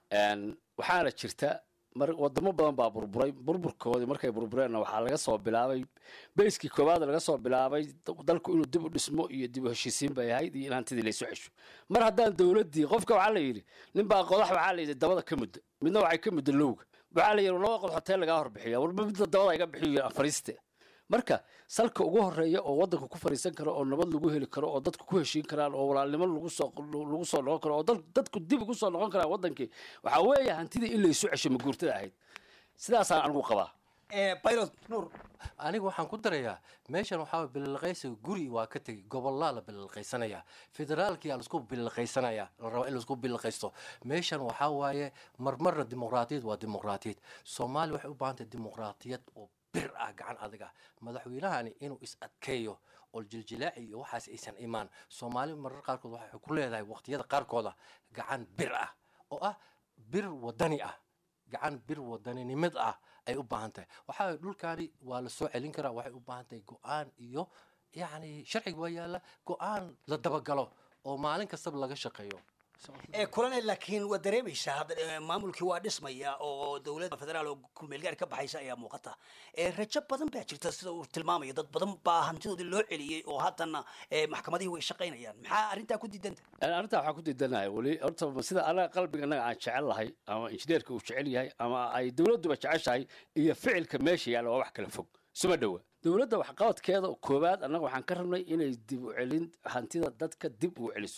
waxaana jirta mar wadamo badan baa burburay burburkoodii markay burbureenna waxaa laga soo bilaabay bayskii koowaad laga soo bilaabay dalku inuu dib u dhismo iyo dib u heshiisiin bay ahayd iyo in hantidii laysu cesho mar haddaan dowladdii qofka waxaa la yidhi ninbaa qodax waxaa la yidhi dabada ka mudda midna waxay ka mudda lowga waxaa la yidhi laba qodax hoteel lagaa horbixiya warba midda dabada iga bixiyo fariiste marka salka ugu horeeya oo waddanka ku fariisan karo oo nabad lagu heli karo oo dadku ku heshiin karaan oo walaalnimo lagu soo lagu soo noqon karo oo dadku dib ugu soo noqon karaan waddankii waxaa weeye hantidii in laysu cesho maguurtada ahayd sidaasaan anigu qabaa pilot nuur aniga waxaan ku darayaa meeshan waxaa bililqaysiga guri waa ka tegay gobolaa la bililqaysanaya federaalkiyaa laisku bililqaysanaya la rabaa in laisku bililqaysto meeshan waxaa waaye marmarna dimuqraatiyad waa dimuqraatiyad soomaaliya waxay u baahan tahay dimuqraatiyad oo bir ah gacan adiga madaxweynahani inuu is adkeeyo oo jiljilaaci iyo waxaas aysan imaan soomaali marar qaarkood waxay ku leedahay waqtiyada qaarkooda gacan bir ah oo ah bir wadani ah gacan bir wadaninimad ah ay u baahan tahay waxaa dhulkaani waa la soo celin karaa waxay u baahan tahay go-aan iyo yacni sharciga waa yaalla go-aan la dabagalo oo maalin kastaba laga shaqeeyo kulane laakiin waa dareemaysaa hadda maamulkii waa dhismaya oo dowladda federaal oo kulmeelgaar ka baxaysa ayaa muuqata rajo badan baa jirta sida uu tilmaamayo dad badan baa hantidoodii loo celiyey oo haddana maxkamadihii way shaqaynayaan maxaa arrintaa ku diidanta arrintaa waxaa ku diidanahay weli horta sida anaga qalbiga anaga aan jecel lahay ama injineerka uu jecel yahay ama ay dowladduba jeceshahay iyo ficilka meesha yaalla waa wax kala fog suma dhowa dowladda waxqabadkeeda koowaad annaga waxaan ka rabnay inay dib u celin hantida dadka dib u celiso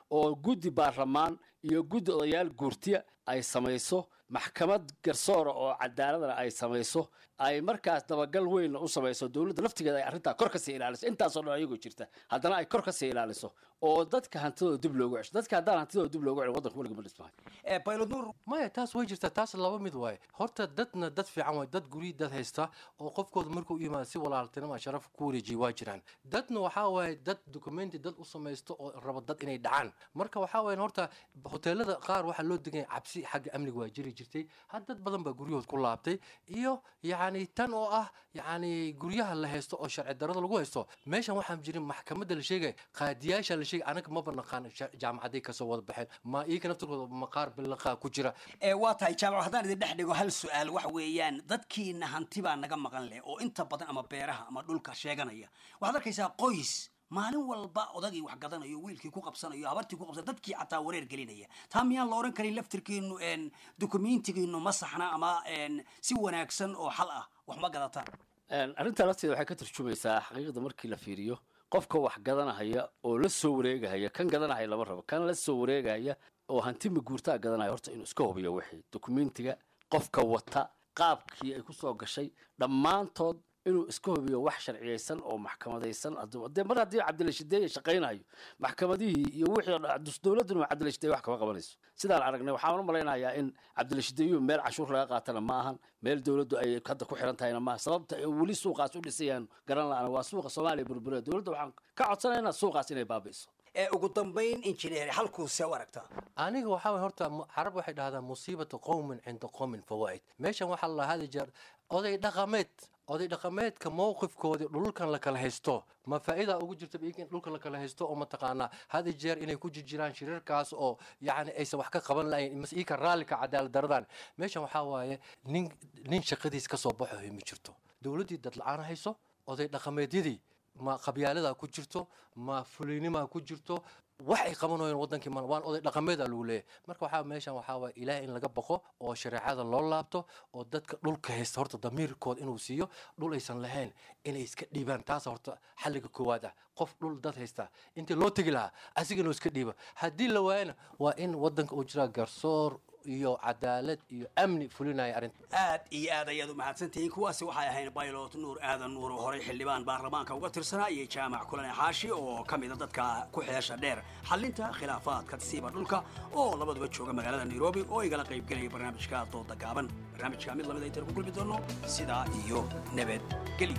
oo guddi baarlamaan iyo guddi odayaal guurtiya ay samayso maxkamad garsoora oo cadaaladana ay samayso ay markaas dabagal weynna u samayso dowladda laftigeeda ay arrintaa kor kasii ilaaliso intaasoo dhan ayagoo jirta haddana ay kor kasii ilaaliso oo dadka hantidooda dib loogu cesho dadka haddaan hantidooda dib loogu celin waddanka weliga ma dhismahay maya taas way jirtaa taas laba mid waaye horta dadna dad fiican waay dad guryi dad haysta oo qofkooda markuu yimaado si walaaltinima sharaf ku wareejiya waa jiraan dadna waxaa waaye dad documenti dad u samaysto oo raba dad inay dhacaan marka waxaa waaye horta hoteelada qaar waxaa loo deganya cabsi xagga amniga waa jiri jirtay had dad badan baa guryahood ku laabtay iyo yacni tan oo ah yacni guryaha la haysto oo sharci darada lagu haysto meeshan waxaan jirin maxkamadda la sheegaya qaadiyaasha la sheegay anaga maba naqaan jaamacaday kasoo wada baxeen ma iyaga naftirkooda maqaar bilaqaa ku jira ee waa tahay jaamac haddaan idin dhex dhigo hal su-aal waxa weeyaan dadkiina hanti baa naga maqan leh oo inta badan ama beeraha ama dhulka sheeganaya waxaad arkaysaa qoys maalin walba odagii wax gadanayo wiilkii ku qabsanayo habartii ku qabsanayo dadkii xataa wareer gelinaya taa miyaan la oran karin laftirkiinu dukumentigiinu ma saxna ama si wanaagsan oo xal ah wax ma gadataan arrintaa lafteeda waxay ka tarjumaysaa xaqiiqda markii la fiiriyo qofka wax gadanahaya oo la soo wareegahaya kan gadanahaya lama rabo kan la soo wareegahaya oo hanti maguurtaa gadanaya horta inuu iska hubiyo wixii dokumentiga qofka wata qaabkii ay kusoo gashay dhammaantood inuu iska hubiyo wax sharciyeysan oo maxkamadaysan de mar haddii cabdilashideeye shaqaynayo maxkamadihii iyo wixii dowladduna cabdilashideeye wax kama qabanayso sidaan aragnay waxaan u malaynayaa in cabdilashideeyuhu meel cashuur laga qaatana ma ahan meel dowladdu ay hadda ku xiran tahayna maaha sababta ay weli suuqaas u dhisayaan garan la-ana waa suuqa soomaaliya burbure dowladda waxaan ka codsanaynaa suuqaas inay baabi'iso ee ugu dambayn injineer halkuuse u aragtaa aniga waxaa waye horta carab waxay dhahdaa musiibata qowmin cinda qowmin fawaa'id meeshan waxaa la hadi jeer oday dhaqameed oday dhaqameedka mowqifkoodii dhulkan la kala haysto ma faa'iida ugu jirta iyaga in dhulkan la kala haysto oo mataqaanaa hadi jeer inay ku jirjiraan shirarkaas oo yacni aysan wax ka qaban lahayn mase iyaka raallika cadaalad daradan meeshan waxaa waaye nin nin shaqadiis ka soo baxo ma jirto dowladdii dad la-aan hayso oday dhaqameedyadii ma qabyaalada ku jirto ma fulaynimaa ku jirto wax ay qabanayeen wadankii ma waan oday dhaqameeda lagu leeyahay marka waxaa meeshan waxaa waaya ilaah in laga baqo oo shareecada loo laabto oo dadka dhulka haysta horta damiirkood inuu siiyo dhul aysan lahayn inay iska dhiibaan taas horta xalliga koowaad ah qof dhul dad haysta intii loo tegi lahaa asiga inuu iska dhiiba haddii la waayana waa in wadanka uu jiraa garsoor iyo cadaalad iyo amni fulinaya arrinta aad iyo aad ayaad u mahadsantihiin kuwaasi waxay ahayn baylot nuur aadan nuur oo horey xildhibaan baarlamaanka uga tirsanaa iyo jaamac kulane xaashi oo ka mida dadka ku xeesha dheer xalinta khilaafaadka siiba dhulka oo labaduba jooga magaalada nairobi oo igala qaybgelaya barnaamijka dooda gaaban barnaamijka mid lamid aytan ku kulmi doono sidaa iyo nabadgelyo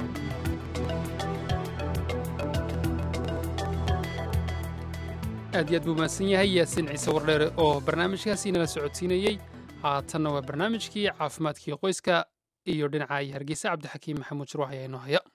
aad iyo aad buu mahadsan yahay yaasiin ciise wardheere oo barnaamijkaasi nala socodsiinayey haatanna waa barnaamijkii caafimaadkii qoyska iyo dhinaca iyo hargeysa cabdixakiim maxamuud shirwax ayaa inoo haya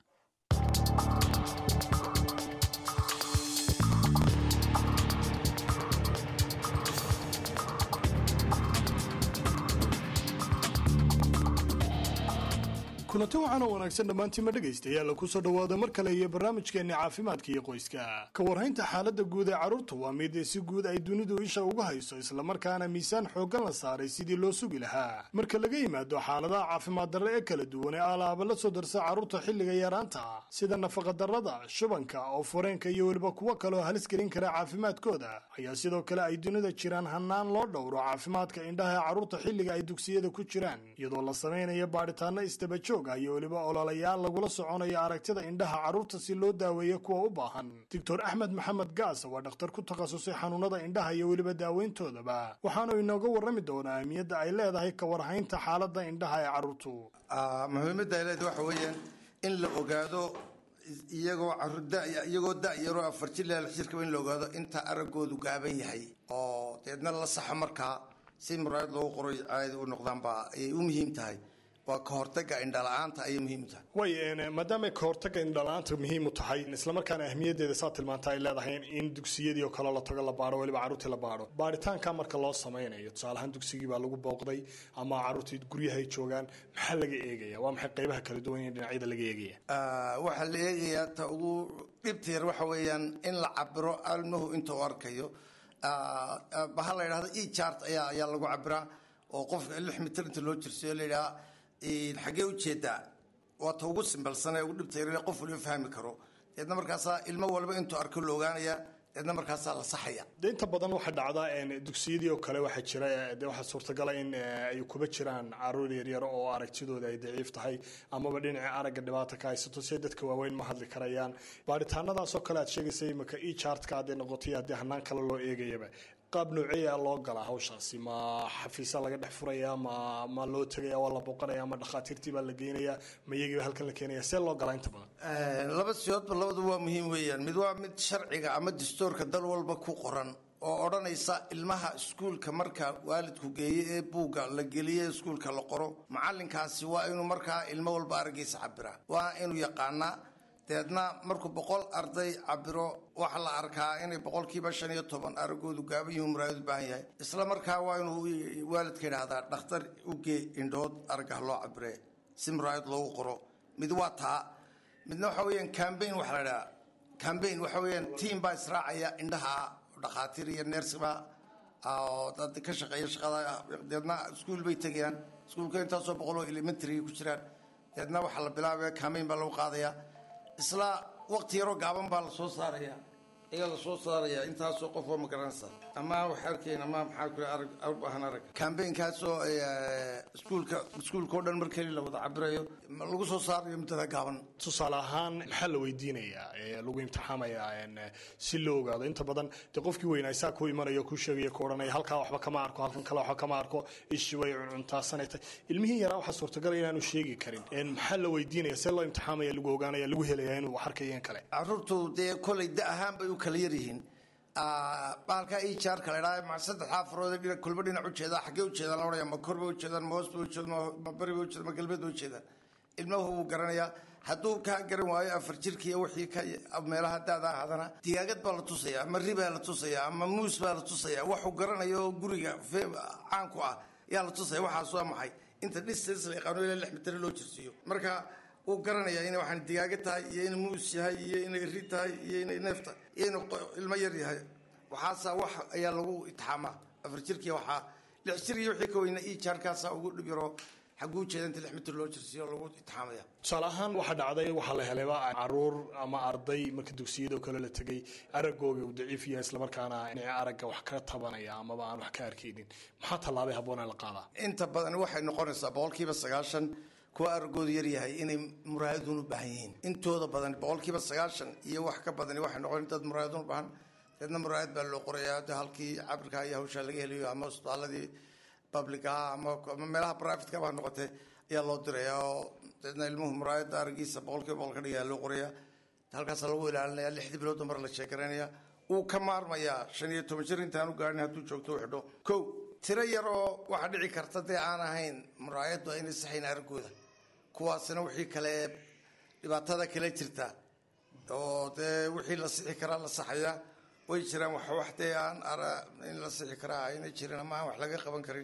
kulanti waxaana wanaagsan dhammaantiinma dhegaystayaal ku soo dhowaada mar kale iyo barnaamijkeenni caafimaadka iyo qoyska ka warhaynta xaaladda guud ee carruurta waa mid si guud ay dunidu isha uga hayso islamarkaana miisaan xooggan la saaray sidii loo sugi lahaa marka laga yimaado xaaladaha caafimaad darre ee kala duwan ee alaaba la soo darsa carruurta xilliga yaraanta sida nafaqadarrada shubanka oo fureenka iyo weliba kuwo kaleoo halis gelin kara caafimaadkooda ayaa sidoo kale ay dunida jiraan hannaan loo dhowro caafimaadka indhaha ee carruurta xilliga ay dugsiyada ku jiraan iyadoo la samaynayo baadhitaano istabajoog iyo weliba ololayaal lagula soconayo aragtida indhaha carruurta si loo daaweeyo kuwa u baahan doctor axmed maxamed gaas waa dhakhtar ku takhasusay xanuunada indhaha iyo weliba daaweyntoodaba waxaanu inooga warrami doonaa ahmiyadda ay leedahay ka warhaynta xaaladda indhaha ee carruurtu muhiimadda ay leedahay waxa weeyaan in la ogaado iyagoo iyagoo da-yaroo afar jir ilaa lix jirkaba in la ogaado inta araggoodu gaaban yahay oo deedna la saxo markaa si muraayad loogu qoray caadi u noqdaanba ayay u muhiim tahay waa ka hortaga indhala-aanta ayay muhiim u tahay way maadaamay ka hortaga indhala-aanta muhiim u tahay islamarkaana ahmiyaddeeda saa tilmaanta ay leedahay in dugsiyadii oo kale la tago la baadho weliba carruurtii la baadho baadhitaanka marka loo samaynayo tusaaleahaan dugsigii baa lagu booqday ama carruurtii guryahay joogaan maxaa laga eegaya waa maxay qaybaha kala duwan ee dhinacyada laga eegaya waxaa la eegayaa ta ugu dhibta yar waxa weeyaan in la cabiro almuhu inta uu arkayo baha la yidhahdo e chart ayaa ayaa lagu cabiraa oo qofka lix mitir inta loo jirsiyo la yidhaha xaggee ujeedaa waa ta ugu simbalsan ee ugu dhibta yar qof waliba fahmi karo deedna markaasaa ilmo walba intuu arko la ogaanayaa deedna markaasaa la saxaya de inta badan waxaa dhacda dugsiyadii oo kale waxaa jira de waxaa suurtagala in ay kuba jiraan caruur yaryar oo aragtidooda ay daciif tahay amaba dhinaca aragga dhibaata ka haysato si dadka waaweyn ma hadli karayaan baaritaanadaas oo kale aad sheegaysa imika e chartka hadday noqotay haddii hanaan kale loo eegayaba qaab nooceeya loo galaa hawshaasi ma xafiisa laga dhex furaya ma ma loo tegaya waa la booqanaya ma dhakhaatiirtii baa la geynaya ma iyagiiba halkan la keenaya see loo galaa inta badan laba siyoodba labadu waa muhiim weeyaan mid waa mid sharciga ama dastuurka dal walba ku qoran oo odhanaysa ilmaha iskuulka marka waalidku geeye ee buugga la geliye iskuulka la qoro macalinkaasi waa inuu markaa ilmo walba araggiisa cabiraa waa inuu yaqaanaa deedna markuu boqol arday cabiro waxaa la arkaa inay boqolkiiba shan iyo toban aragoodu gaaban yihiin muraayad u baahan yahay isla markaa waa inuu waalidka yidhaahdaa dhakhtar ugee indhood aragah loo cabire si muraayad loogu qoro mid waa taa midna waxa weeyaan cambaign waxa la idhaha cambaign waxa weeyaan tiam baa israacaya indhaha dhakhaatiir iyo neersiba oo dad ka shaqeeya shaqada deedna iskuul bay tegayaan iskuulka intaasoo boqol oo elementary ku jiraan deedna waxaa la bilaabaya cambaign baa lagu qaadaya isla waqti yaroo gaaban baa lasoo saaraya ayaa lasoo saaraya intaasoo qof oo magaranaysa ama wax arkayn ama maxaa ku arag baahan arag cambaign-kaasoo iskuulka iskuulka oo dhan mar keli la wada cabirayo lagu soo saarayo muddada gaaban tusaale ahaan maxaa la weydiinayaa ee lagu imtixaamayaa si loo ogaado inta badan dee qofkii weynaysaa ku imanayo ku sheegaya ku odhanaya halkaa waxba kama arko halkan kale waxba kama arko ishi way cuncuntaasana tahay ilmihii yaraa waxaa suurtagala inaanu sheegi karin maxaa la weydiinaya see loo imtixaamaya lagu ogaanaya lagu helaya inuu wax arkayo in kale caruurtu dee kolay da ahaan bay u kala yaryihiin baalka ijaarka la idhaha ma saddexdaa farood dhina kulba dhinac ujeedaa xaggee ujeedaan la odhanaya ma kor bay ujeedaan ma hoos bay ujeedaan ma bari bay ujeedaan ma galbeed bay ujeedaan ilmahu wuu garanayaa hadduu kaa garan waayo afar jirkiiyo wixii ka meelaha daada ahadana digaagad baa la tusaya ama ribaa la tusaya ama muus baa la tusaya waxuu garanayo oo guriga caanku ah yaa la tusaya waxaas waa maxay inta distance la yaqaano ilaa lix mitir loo jirsiiyo marka wuu garanayaa inay waxaan digaaga tahay iyo inay muus yahay iyo inay ri tahay iyo inay neef tahay iyo inuu ilmo yar yahay waxaasa wax ayaa lagu itixaamaa afar jirkii waxaa lix jir iyo wixii ka weyna ii jaarkaasaa ugu dhib yaroo xaguu jeeda inta lix mitir loo jirsiiyo lagu itixaamaya tusaale ahaan waxaa dhacday waxaa la helayba caruur ama arday marka dugsiyada oo kale la tegay araggooga uu daciif yahay islamarkaana dhinaca aragga wax ka tabanaya amaba aan wax ka arkaynin maxaa tallaabay habboonaa la qaadaa inta badan waxay noqonaysaa boqolkiiba sagaashan kuwa aragoodu yaryahay inay muraayadun u baahan yihiin intooda badan boqolkiiba sagaashan iyo wax ka badani waxay noqon dad muraayadun u baahan deedna muraayad baa loo qorayaa de halkii cabirka iyo hawshaa laga helayo ama isbitaaladii publica ama meelaha privatka baa noqotay ayaa loo diraya oo deedna ilmuhu muraayadda aragiisa boqolkiiba boqol ka dhigaya loo qoraya halkaasa lagu ilaalinaya lixdii bilood mar la sheekaraynaya wuu ka maarmayaa shan iyo toban jir intaanu gaarin hadduu joogto u xidho kow tiro yar oo waxaa dhici karta dee aan ahayn muraayaddu aynay saxayn araggooda kuwaasina wixii kale dhibaatada kale jirta oo dee wixii la sixi karaa la saxaya way jiraan wax wax dee aan in la sixi karaa aynay jirin ama aan wax laga qaban karin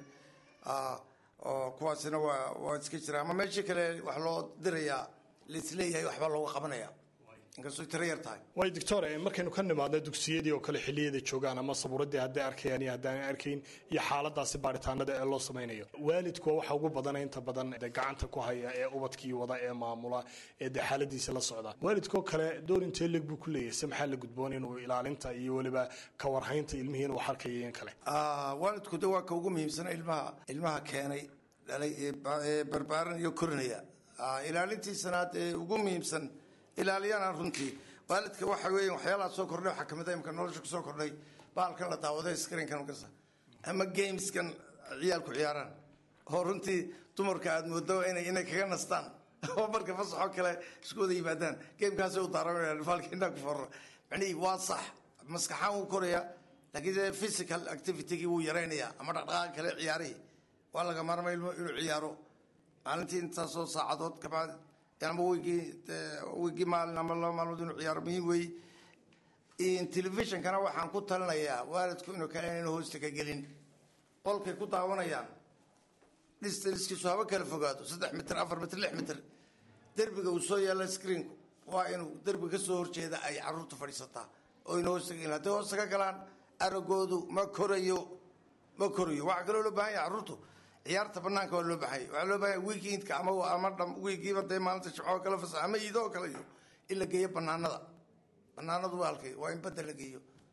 oo kuwaasina waa waa iska jiraan ama meeshii kale wax loo dirayaa laisleeyahay waxbaa looga qabanaya inkastoo tiro yar tahay way doctor markaynu ka nimaadno dugsiyadii oo kale xilliyada joogaan ama sabuuradii hadday arkayaan iyo haddaan arkayn iyo xaaladaasi baaritaanada ee loo samaynayo waalidku waxa ugu badana inta badan de gacanta ku haya ee ubadkii wada ee maamula ee de xaaladiisa la socda waalidkoo kale door intee leg buu ku leeyahay se maxaa la gudboon inuu ilaalinta iyo weliba ka warhaynta ilmihii inuu wax arkayo in kale waalidku de waa ka ugu muhiimsana ilmaha ilmaha keenay dhalay ee barbaaran iyo korinaya ilaalintiisana dee ugu muhiimsan ilaaliyana runtii waalidka waxa weya waxyaalaha soo kordhay waxaa kamid a imka nolosha kusoo kordhay baalkan la daawaday screenkan garsa ama gameskan ciyaalku ciyaaraan oo runtii dumarka aada moodo inay inay kaga nastaan oo marka fasaxoo kale isku wada yimaadaan gamekaasay u daaranayaan baalka indhaa ku forra macnihii waa sax maskaxaan wuu koraya laakiin dee physical activitygii wuu yaraynayaa ama dhaqdhaqaaqa kale ciyaarihii waa laga maarmay ilmo inuu ciyaaro maalintii intaasoo saacadood kabacdi ama weygii weygii maalin ama laba maalmood inuu ciyaaro muhiim weeye telefishonkana waxaan ku talinayaa waalidku inuu kale inaynu hoosta ka gelin qolkay ku daawanayaan distaliskiisu haba kala fogaado saddex mitir afar mitir lix mitir derbiga uu soo yaalla screenku waa inuu derbiga ka soo horjeeda ay caruurtu fadhiisataa oo ina hoosta ka gelin hadday hoosta ka galaan aragoodu ma korayo ma korayo waxaa kaloo loo baahan yahay caruurtu ciyaarta banaanka waa loo baxay waxaa loo bahanya weekendka ama ama dham weegiiba dee maalinta jimcoo kale fasax ama iidoo kale iyo in la geeyo banaanada banaanadu waa halkay waa in badda la geeyo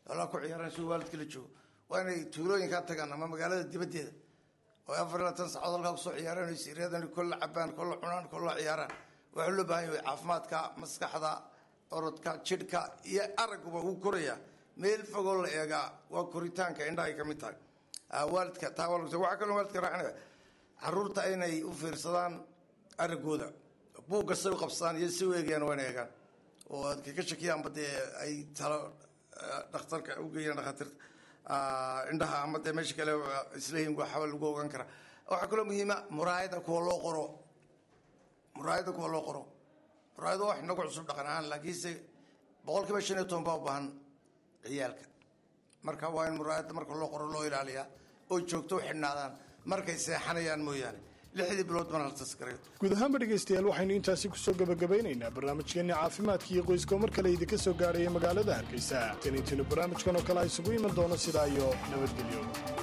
xoolaha ku ciyaaraan si waalidka la joogo waa inay tuulooyinkaa tagaan ama magaalada dibaddeeda oo afar iyo labaatan saacood halkaa kusoo ciyaaraan siryadan kolla cabaan kolla cunaan kolla ciyaaraan waxaa loo baahan yahay caafimaadka maskaxda orodka jidhka iyo aragguba wuu koraya meel fogoo la eegaa waa koritaanka indhaha ay ka mid tahay waalidka taa waxaa kaloo waalidka raacinaya caruurta inay u fiirsadaan araggooda buugga say u qabsadaan iyo si u eegayaan waa inay eegaan oo aad kaga shakiyaanba dee ay talo dhakhtarka u geeyaan dhakhaatiirta indhaha ama dee meesha kale isleeyihin waxba lagu ogaan karaa waxaa kaloo muhiima muraayada kuwa loo qoro muraayada kuwa loo qoro muraayada wax inagu cusub dhaqan ahaan laakiinse boqol kiiba shan iyo toban baa u baahan ciyaalka marka waa in muraayada marka loo qoro loo ilaaliyaa oo joogto u xidhnaadaan markay seexanayaan mooyaane lixdii bilood mana la taskareeyo guud ahaanba dhegaystayaal waxaynu intaasi kusoo gabagabeynaynaa barnaamijkeenni caafimaadka iyo qoyska oo mar kale idinka soo gaaraya magaalada hargeysa tan intaynu barnaamijkan oo kale isugu iman doono sidaa iyo nabadgelyo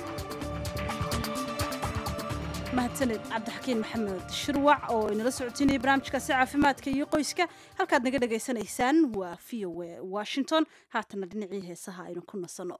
mahadsaned cabdixakiin maxamed shirwac oo inala socotiinaya barnaamijkaasi caafimaadka iyo qoyska halkaad naga dhagaysanaysaan waa v o a washington haatana dhinacii heesaha aynu ku nasanno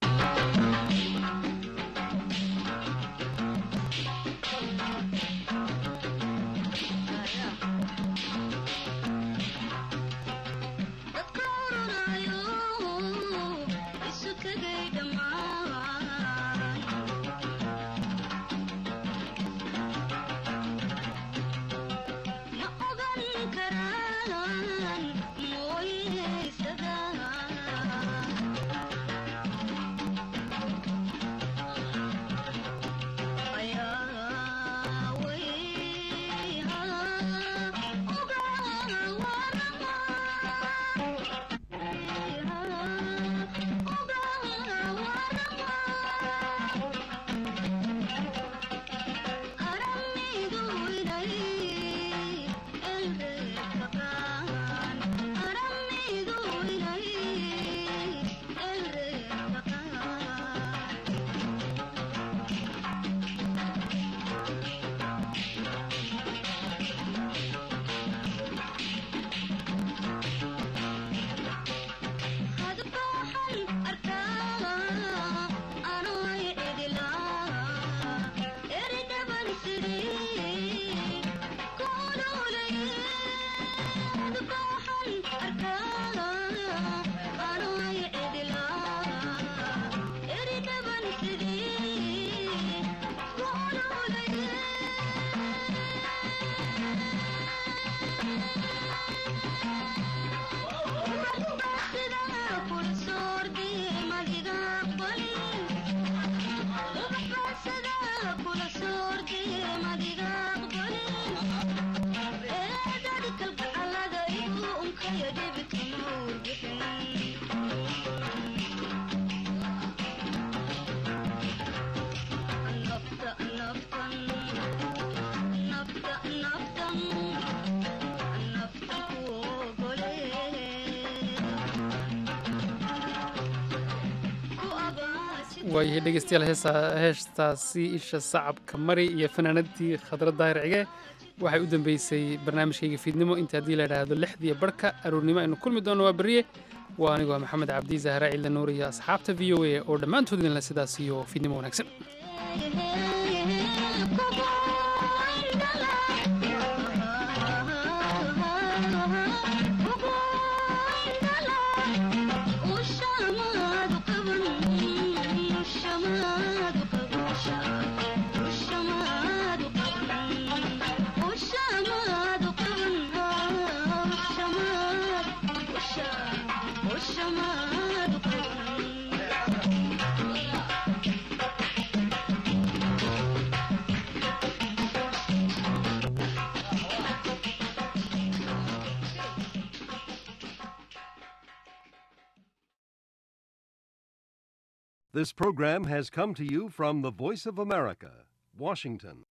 waayahay dhegeystayaal heesa heestaasi isha sacabka mari iyo fanaanadii khadra daahir cige waxay u dambeysay barnaamijkayga fiidnimo inta haddii la idhaahdo lixdiiyo barhka aroornimo aynu kulmi doono waa berriye waa anigoo ah maxamed cabdi zahra ciidla nuur iyo asxaabta v o a oo dhammaantood idinle sidaas iyo fiidnimo wanaagsan This program has come to you from the Voice of America, Washington.